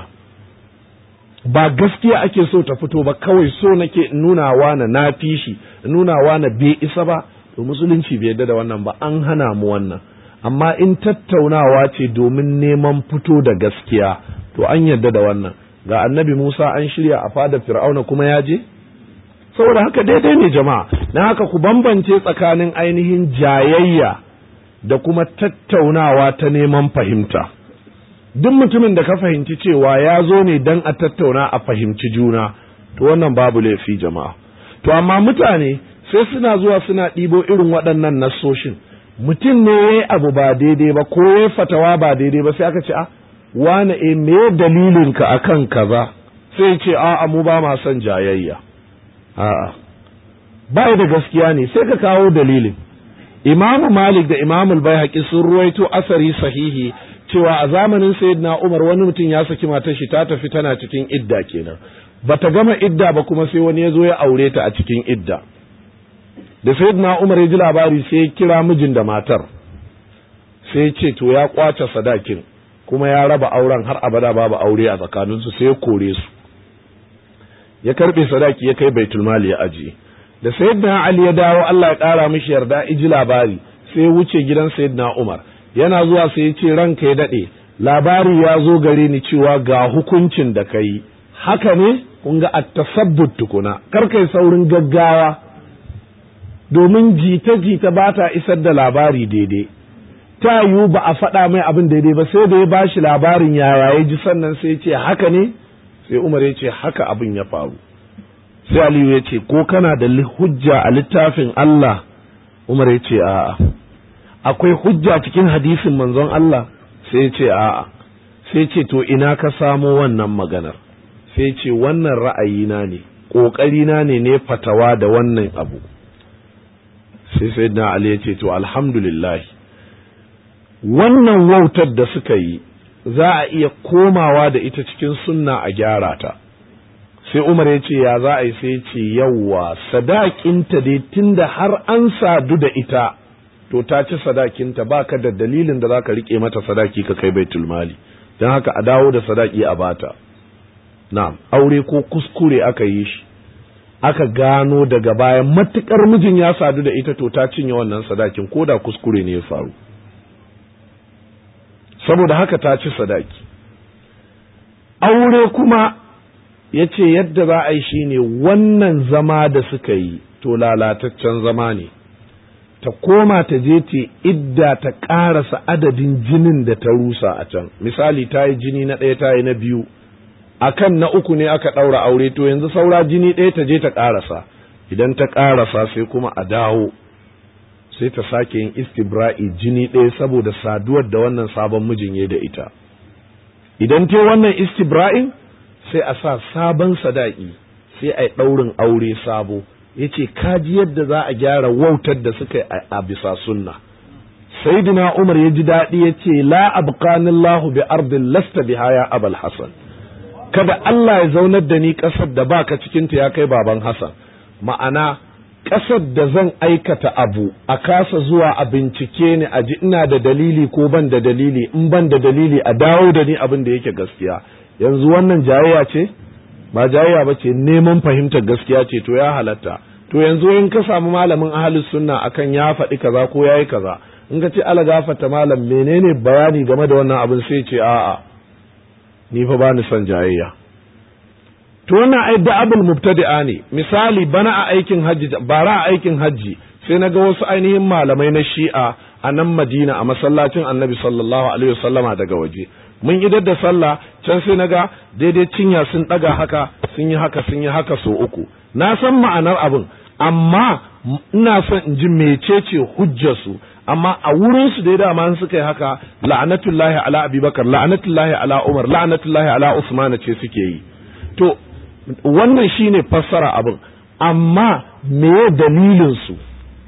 ba gaskiya ake so ta fito ba kawai so nake nunawa na na fi shi nunawa na bai isa ba to musulunci bai yarda da wannan ba an hana mu wannan amma in tattaunawa ce domin neman fito da gaskiya to an yarda da wannan ga annabi Musa an shirya a fadar Fir'auna kuma ya je saboda haka daidai ne jama'a na haka ku bambance tsakanin ainihin jayayya da kuma tattaunawa ta neman fahimta duk mutumin da ka fahimci cewa ya zo ne don a tattauna a fahimci juna to wannan babu laifi jama'a to amma mutane sai suna zuwa suna ɗibo irin waɗannan nassoshin mutum ne ya yi abu ba daidai ba ko ya fatawa ba daidai ba sai aka ce a wane e me dalilinka akan kaza sai ce a mu ba ma son jayayya a'a ba da gaskiya ne sai ka kawo dalilin imamu malik da imamu bai sun ruwaito asari sahihi cewa a zamanin sayyidina umar wani mutum ya saki matar shi ta tafi tana cikin idda kenan bata gama idda ba kuma sai wani ya zo ya aure ta a cikin idda da sayyidina umar ya ji labari sai ya kira mijin da matar sai ya ce to ya kwace sadakin kuma ya raba auren har abada babu aure a tsakaninsu sai ya kore su ya karbe sadaki ya kai baitul mali ya ajiye da sayyidina ali ya dawo Allah ya kara mishi yarda iji labari sai ya wuce gidan sayyidina umar yana zuwa sai ya ce ranka ya dade labari ya zo gare ni cewa ga hukuncin da kai haka ne kun ga at-tasabbut tukuna kar kai saurin gaggawa domin jita-jita ba ta isar da labari daidai ta yiwu ba a faɗa mai abin daidai ba sai da ya ba shi labarin yaya ya ji sannan sai ya ce haka ne sai umar ya ce haka abin ya faru sai aliyu ya ce ko kana da hujja a littafin Allah umar ya ce a'a akwai hujja cikin hadisin manzon Allah sai ya ce a'a sai ce to ina ka samo wannan maganar sai ce wannan ra'ayina ne ƙoƙarina ne ne fatawa da wannan abu sai sai na Ali ya ce to alhamdulillah wannan wautar da suka yi za a iya komawa da ita cikin sunna a gyara ta sai Umar ya ce ya za a yi sai ya ce yawwa sadakinta dai tunda har an sadu da ita to ta ci sadakinta baka da dalilin da zaka rike mata sadaki ka kai baitul mali don haka a dawo da sadaki a bata na'am aure ko kuskure aka yi shi aka gano daga baya matukar mijin ya sadu da ita to ta cinye wannan sadakin ko da kuskure ne ya faru saboda haka ta ci sadaki aure kuma ya ce yadda za a yi shi ne wannan zama da suka yi to lalataccen zama ne ta koma ta je ta idda ta ƙarasa adadin jinin da ta rusa a can misali ta yi jini na ɗaya ta yi na biyu akan na uku ne aka ɗaura aure to yanzu saura jini ɗaya ta je ta ƙarasa idan ta ƙarasa sai kuma a dawo sai ta sake yin istibra'i jini ɗaya saboda saduwar da wannan sabon mijin ya da ita idan ta wannan istibra'in sai a sa sabon sadaki sai a yi ɗaurin aure sabo ya ce kaji yadda za a gyara wautar da suka yi a bisa sunna sayyidina umar ya ji daɗi ya ce la abqanillahu bi ardin lasta biha ya abal hasan kada Allah ya zaunar da ni ƙasar da baka cikinta ya kai baban hasan ma'ana ƙasar da zan aikata abu a kasa zuwa a bincike ni a ji ina da dalili ko ban da dalili in ban da dalili a dawo da ni abin da yake gaskiya yanzu wannan jayayya ce ba jayayya ba ce neman fahimtar gaskiya ce to ya halatta to yanzu in ka samu malamin ahalus sunna akan ya faɗi kaza ko yayi kaza in ka ce ala gafata malam menene bayani game da wannan abin sai ce a'a ni fa bani son jayayya to wannan ai da abul mubtadi'a ne misali bana a aikin hajji bara a aikin hajji sai na ga wasu ainihin malamai na shi'a a nan madina a masallacin annabi sallallahu alaihi wasallama daga waje mun idar da sallah can sai na ga daidai cinya sun ɗaga haka sun yi haka sun yi haka so uku na san ma'anar abin amma ina son in ji mecece hujjarsu amma a wurin su dai dama suka yi haka la'anatullahi ala abubakar la'anatullahi ala umar la'anatullahi ala usman ce suke yi to wannan shine fassara abin amma meye dalilin su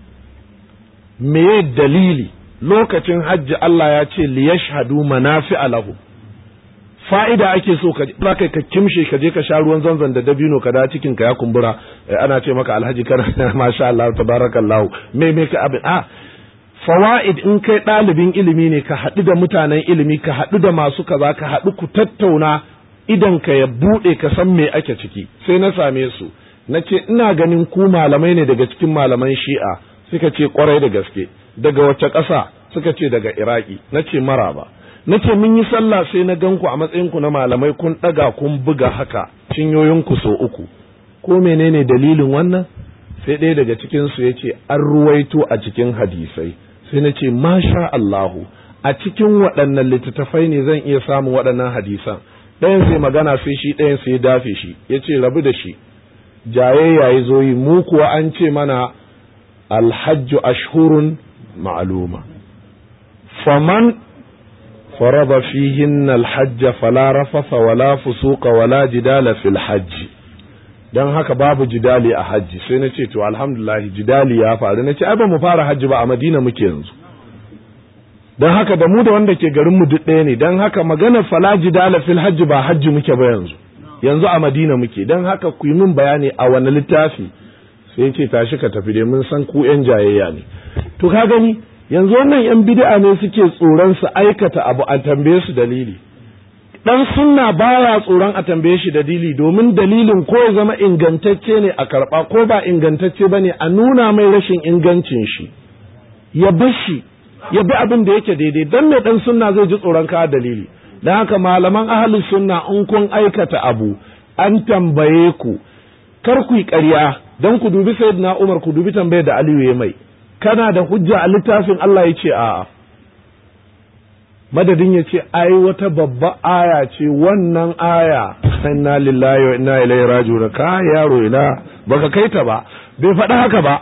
meye dalili lokacin hajji Allah ya ce liyashhadu manafi'a lahu fa'ida ake so ka za kai ka kimshe ka je ka sha ruwan zanzan da dabino ka da cikin ka ya kumbura ana ce maka alhaji kana masha Allah tabarakallah me me ka abin a fawaid in kai ɗalibin ilimi ne ka haɗu da mutanen ilimi ka haɗu da masu kaza ka haɗu ku tattauna idan ka ya buɗe ka san me ake ciki sai na same su na ce ina ganin ku malamai ne daga cikin malaman shi'a suka ce kwarai da gaske daga wace ƙasa suka ce daga iraki na ce maraba na ce mun yi sallah sai na gan ku a matsayinku na malamai kun ɗaga kun buga haka cinyoyinku so uku ko menene dalilin wannan sai ɗaya daga cikinsu ya ce an ruwaito a cikin hadisai sai na ce masha Allahu a cikin waɗannan littattafai ne zan iya samun waɗannan hadisan ɗayan sai magana sai shi ɗayan sai dafe shi ya ce rabu da shi jayayya ya zo yi mu kuwa an ce mana alhajju ashhurun ma'aluma faman فرض فيهن الحج فلا رفث ولا فسوق ولا جدال في الحج dan haka babu jidali a hajji sai na ce to alhamdulillah jidali ya faru na ce ai ba mu fara hajji ba a madina muke yanzu dan haka da mu da wanda ke garin mu duk ɗaya ne dan haka maganar fala jidala fil hajji ba hajji muke ba yanzu yanzu a madina muke dan haka ku yi min bayani a wani littafi sai ce tashi ka tafi dai mun san ku yan jayayya ne to ka gani yanzu wannan yan bid'a ne suke tsoron su aikata abu a tambaye su dalili dan sunna baya tsoron a tambaye shi dalili domin dalilin ko ya zama ingantacce ne a karba ko ba ingantacce bane a nuna mai rashin ingancin shi ya bar shi ya bi abin da yake daidai dan me dan sunna zai ji tsoron ka dalili dan haka malaman ahlus sunna in kun aikata abu an tambaye ku kar ku yi ƙarya dan ku dubi sayyidina Umar ku dubi tambayar da Aliyu ya mai kana da hujja a littafin Allah ya ce a'a madadin ya ce ai wata babba aya ce wannan aya inna lillahi wa inna ilaihi raji'un ka yaro ina baka kai ta ba bai faɗa haka ba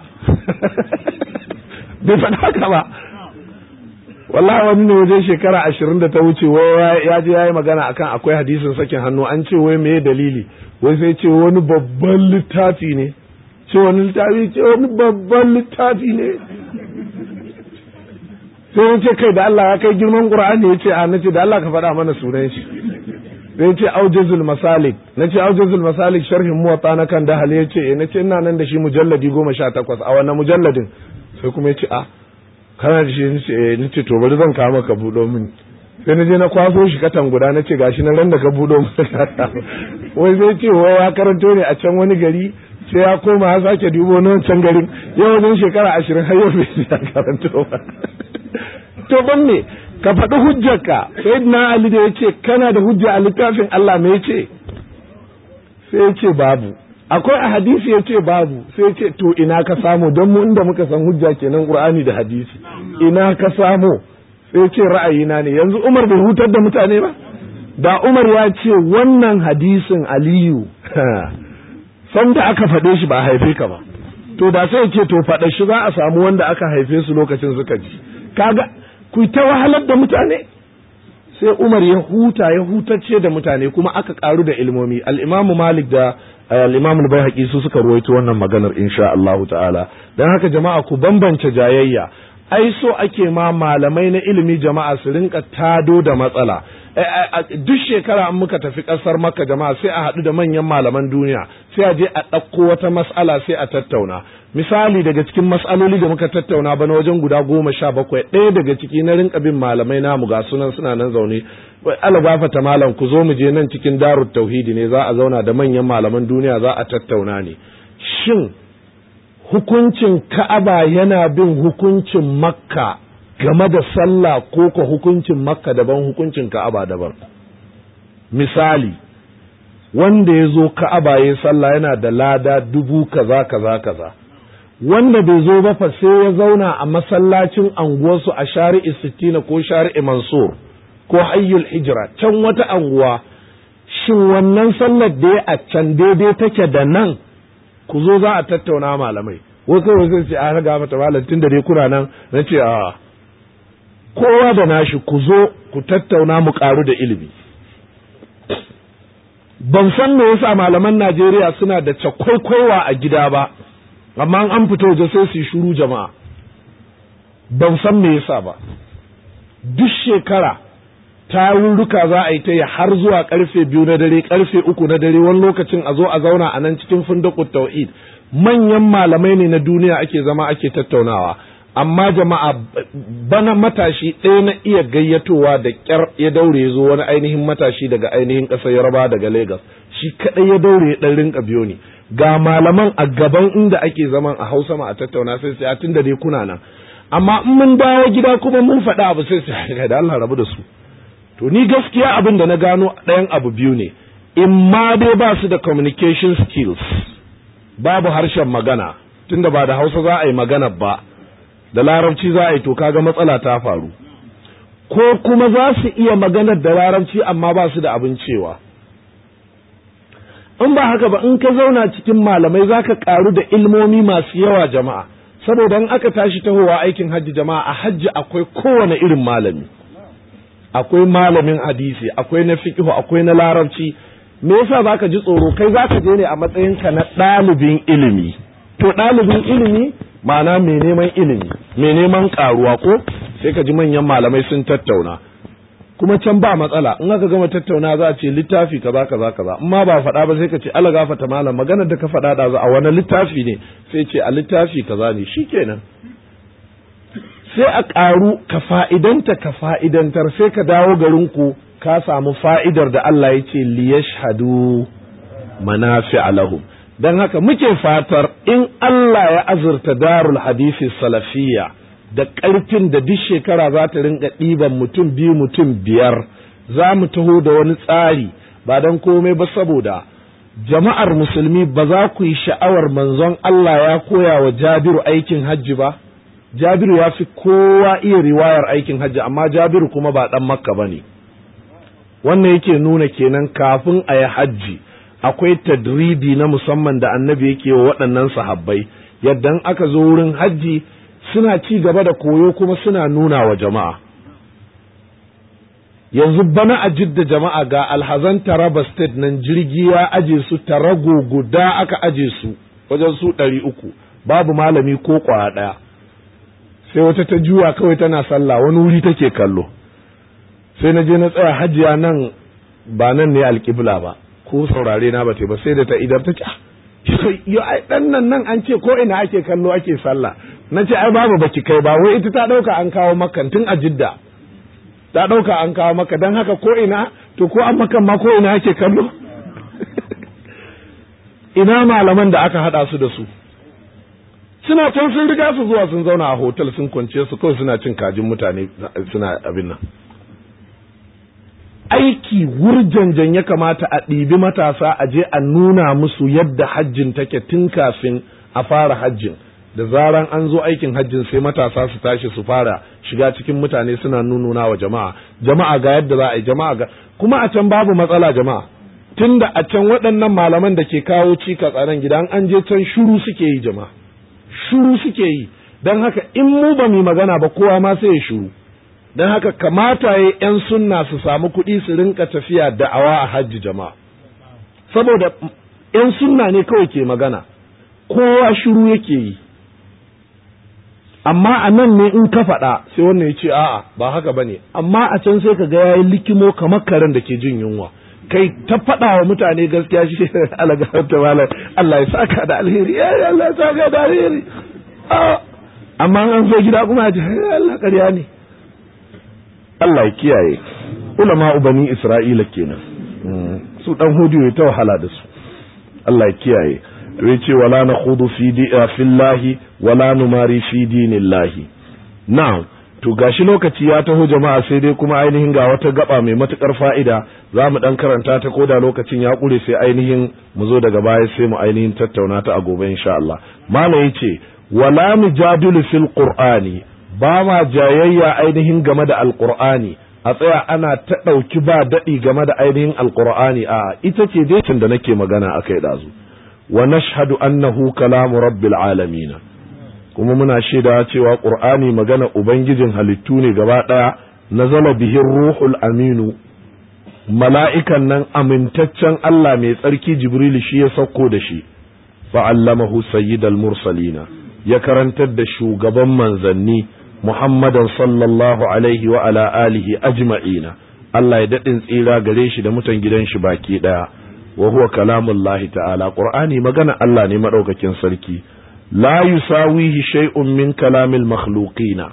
bai faɗa haka ba wallahi wani ne wajen shekara ashirin da ta wuce wai ya je ya yi magana akan akwai hadisin sakin hannu an ce wai meye dalili wai sai ce wani babban littafi ne ce wani littafi ce wani babban littafi ne sai ya ce kai da Allah ya kai girman Qur'ani ya ce a nace da Allah ka faɗa mana sunan shi sai ya ce aujazul masalik na ce aujazul masalik sharhin muwatta na kan dahal ya ce na ce ina nan da shi mujalladi goma sha takwas a wannan mujalladin sai kuma ya ce a kana da shi ni ce to bari zan kawo maka buɗo min sai na je na kwaso shi katan guda na ce gashi na ran da ka buɗo min wai sai ce wai ya karanto ne a can wani gari sai ya koma ya sake dubo na wancan garin yau wajen shekara ashirin har yau bai ya karanto ba to ban ne ka faɗi hujjarka sai na ali da ya ce kana da hujja a littafin Allah me ce sai ya ce babu akwai a hadisi ya ce babu sai ya ce to ina ka samu don mu inda muka san hujja kenan qur'ani da hadisi ina ka samu sai ya ce ra'ayina ne yanzu umar bai hutar da mutane ba da umar ya ce wannan hadisin aliyu san da aka faɗe shi ba a haife ka ba to da sai ce to faɗa shi za a samu wanda aka haife su lokacin suka ji kaga ku ta wahalar da mutane sai umar ya huta ya hutacce da mutane kuma aka karu da ilmomi al-imamu malik da al-imamu al su suka ruwaito wannan maganar insha Allah ta'ala dan haka jama'a ku bambance jayayya ai so ake ma malamai na ilimi jama'a su rinka tado da matsala duk shekara an muka tafi ƙasar makka jama'a sai a haɗu da manyan malaman duniya sai a je a ɗauko wata mas'ala sai a tattauna misali daga cikin mas'aloli da muka tattauna bana wajen guda goma sha bakwai ɗaya daga ciki na rinka bin malamai namu ga sunan suna nan zaune ala gafata malam ku zo mu je nan cikin darut tauhidi ne za a zauna da manyan malaman duniya za a tattauna ne shin hukuncin ka'aba yana bin hukuncin makka game da sallah ko ka hukuncin makka daban hukuncin ka'aba daban misali wanda ya zo ka'aba ya sallah yana da lada dubu kaza kaza kaza wanda bai zo ba fa sai ya zauna a masallacin anguwarsu a shari'i sittina ko shari'i mansur ko hayyul hijira can wata anguwa shin wannan sallar da ya a can daidai take da nan ku zo za a tattauna malamai wasu wasu ce a raga mata malam tun da dai kuna nan na ce a kowa da nashi ku zo ku tattauna mu karu da ilimi ban san me yasa malaman Najeriya suna da cakwaikwaiwa a gida ba amma an fito waje sai su shuru jama'a ban san me yasa ba duk shekara tarurruka za a yi ta yi har zuwa karfe biyu na dare karfe uku na dare wani lokacin a zo a zauna a nan cikin fundakut tauhid manyan malamai ne na duniya ake zama ake tattaunawa amma jama'a bana matashi ɗaya na iya gayyatowa da ƙyar ya daure ya zo wani ainihin matashi daga ainihin ƙasar yaraba daga Legas shi kaɗai ya daure ya ɗan rinka biyo ni ga malaman a gaban inda ake zaman a hausa ma a tattauna sai sai tun da dai kuna nan amma in mun dawo gida kuma mun faɗa abu sai sai da Allah rabu da su to ni gaskiya abin da na gano ɗayan abu biyu ne in ma dai ba su da communication skills babu harshen magana tunda ba da hausa za a yi magana ba da larabci za a yi to kaga matsala ta faru ko kuma za su iya maganar da larabci amma ba su da abin cewa in ba haka ba in ka zauna cikin malamai za ka karu da ilmomi masu yawa jama'a saboda in aka tashi tahowa aikin hajji jama'a a hajji akwai kowane irin malami akwai malamin hadisi akwai na fiqh akwai na larabci me yasa zaka ji tsoro kai zaka je ne a matsayinka na ɗalibin ilimi to ɗalibin ilimi ma'ana mai neman ilimi mai neman karuwa ko sai ka ji manyan malamai sun tattauna kuma can ba matsala in aka gama tattauna za a ce littafi kaza kaza kaza in ma ba faɗa ba sai ka ce Allah gafata malam maganar da ka faɗa da a wani littafi ne sai ce a littafi kaza ne shikenan sai a ƙaru ka fa'idanta ka fa'idantar sai ka dawo garinku ka samu fa'idar da Allah ya ce liyashhadu manafi lahum don haka muke fatar in Allah ya azurta darul hadisi salafiyya da ƙarfin da duk shekara za ta rinka ɗiban mutum biyu mutum biyar za mu taho da wani tsari ba don komai ba saboda jama'ar musulmi ba za ku yi sha'awar manzon Allah ya koya wa jabiru aikin hajji ba jabiru ya fi kowa iya riwayar aikin hajji amma jabiru kuma ba ɗan makka ba ne wannan yake nuna kenan kafin a yi hajji akwai tadribi na musamman da annabi yake wa waɗannan sahabbai yadda aka zo wurin hajji suna ci gaba da koyo kuma suna nuna wa jama'a yanzu bana a jidda jama'a ga alhazan taraba state nan jirgi ya aje su tarago guda aka aje su wajen su ɗari uku babu malami ko ƙwaya ɗaya sai wata ta juwa kawai tana sallah wani wuri take kallo sai na je na tsaya hajiya nan ba nan ne alƙibla ba ko saurare na bate ba sai da ta idar ta ce yo ai dan nan nan an ce ko ina ake kallo ake sallah na ce ai babu baki kai ba wai ita ta dauka an kawo makan tun a jidda ta dauka an kawo maka dan haka ko ina to ko an makan ma ko ina ake kallo ina malaman da aka hada su da su suna can sun riga su zuwa sun zauna a hotel sun kwance su kawai suna cin kajin mutane suna abin nan aiki wurjanjan ya kamata a ɗibi matasa a je a nuna musu yadda hajjin take tun kafin a fara hajjin da zaran an zo aikin hajjin sai matasa su tashi su fara shiga cikin mutane suna nununa wa jama'a jama'a ga yadda za a yi jama'a ga kuma a can babu matsala jama'a tunda a can waɗannan malaman da ke kawo cikas a nan gidan an je can shuru suke yi jama'a shuru suke yi don haka in mu ba mu magana ba kowa ma sai ya shuru don haka kamata ya 'yan sunna su samu kuɗi su rinka tafiya da'awa a hajji jama'a saboda 'yan sunna ne kawai ke magana kowa shiru yake yi amma a nan ne in ka faɗa sai wannan ya ce a'a ba haka ba ne amma a can sai ka ga yayi likimo kamar karen da ke jin yunwa kai ta faɗa wa mutane gaskiya shi alaganta malam Allah ya saka da alheri ya Allah ya saka da alheri amma an zo gida kuma ya ce Allah ƙarya ne Allah ya kiyaye ulama bani Isra'ila kenan su dan hudu ya ta wahala da su Allah ya kiyaye to yace wala nakhudu fi fillahi wala numari fi dinillahi na'am to gashi lokaci ya taho jama'a sai dai kuma ainihin ga wata gaba mai matukar fa'ida za mu dan karanta ta koda lokacin ya kure sai ainihin mu zo daga baya sai mu ainihin tattauna ta a gobe insha Allah malam yace wala mujadilu fil qur'ani ba ma jayayya ainihin game da alqur'ani a tsaya ana ta ɗauki ba daɗi game da ainihin alqur'ani a ita ce dai da nake magana akai dazu wa nashhadu annahu kalamu rabbil alamin kuma muna shaida cewa qur'ani magana ubangijin halittu ne gaba daya nazala bihi ruhul aminu mala'ikan nan amintaccen Allah mai tsarki jibril shi ya sauko da shi fa'allamahu sayyidal mursalina ya karantar da shugaban manzanni muhammadan sallallahu alaihi wa ala alihi ajma'ina Allah ya daɗin tsira gare shi da mutan gidan shi baki ɗaya wa huwa kalamullahi ta'ala qur'ani magana Allah ne madaukakin sarki la yusawihi shay'un min kalamil makhluqina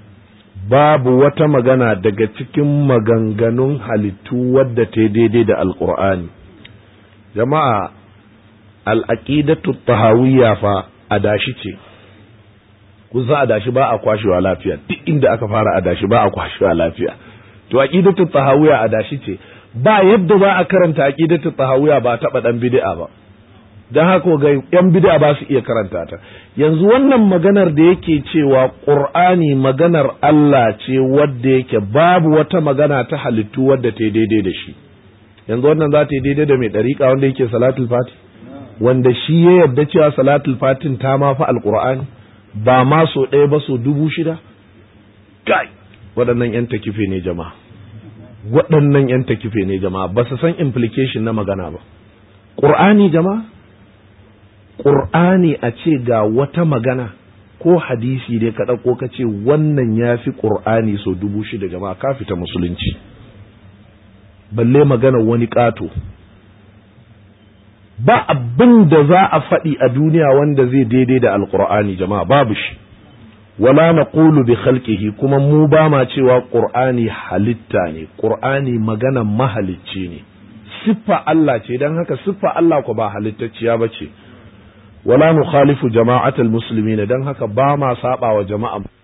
babu wata magana daga cikin maganganun halittu wadda ta daidai da alqur'ani jama'a al'aqidatu tahawiyya fa adashi ce kusa adashi ba a kwashewa lafiya duk inda aka fara adashi ba a kwashewa lafiya to aqidatu tahawiyya adashi ce ba yadda za a karanta aqidatu tahawiyya ba taba dan bid'a ba dan haka ga yan bid'a ba su iya karanta ta yanzu wannan maganar da yake cewa qur'ani maganar Allah ce wadda yake babu wata magana ta halittu wadda ta daidai da shi yanzu wannan za ta yi daidai da mai dariƙa wanda yake salatul fati wanda shi ya yarda cewa salatul fatin ta ma fa alqur'ani ba ma so ɗaya ba so dubu shida kai waɗannan yan takife ne jama'a waɗannan yan takife ne jama'a ba su san implication na magana ba ƙur'ani jama'a ƙur'ani a ce ga wata magana ko hadisi dai ka ɗauko ka ce wannan ya fi ƙur'ani so dubu shida jama'a ka fita musulunci balle magana wani ƙato ba abin da za a faɗi a duniya wanda zai daidai da alƙur'ani jama'a babu shi wala na bi khalqihi kuma mu ba ma cewa ƙur'ani halitta ne ƙur'ani magana mahalicci ne siffa Allah ce don haka siffa Allah ko ba halittacciya ba ce wala nukhalifu jama'atul muslimin don haka ba ma saba wa jama'a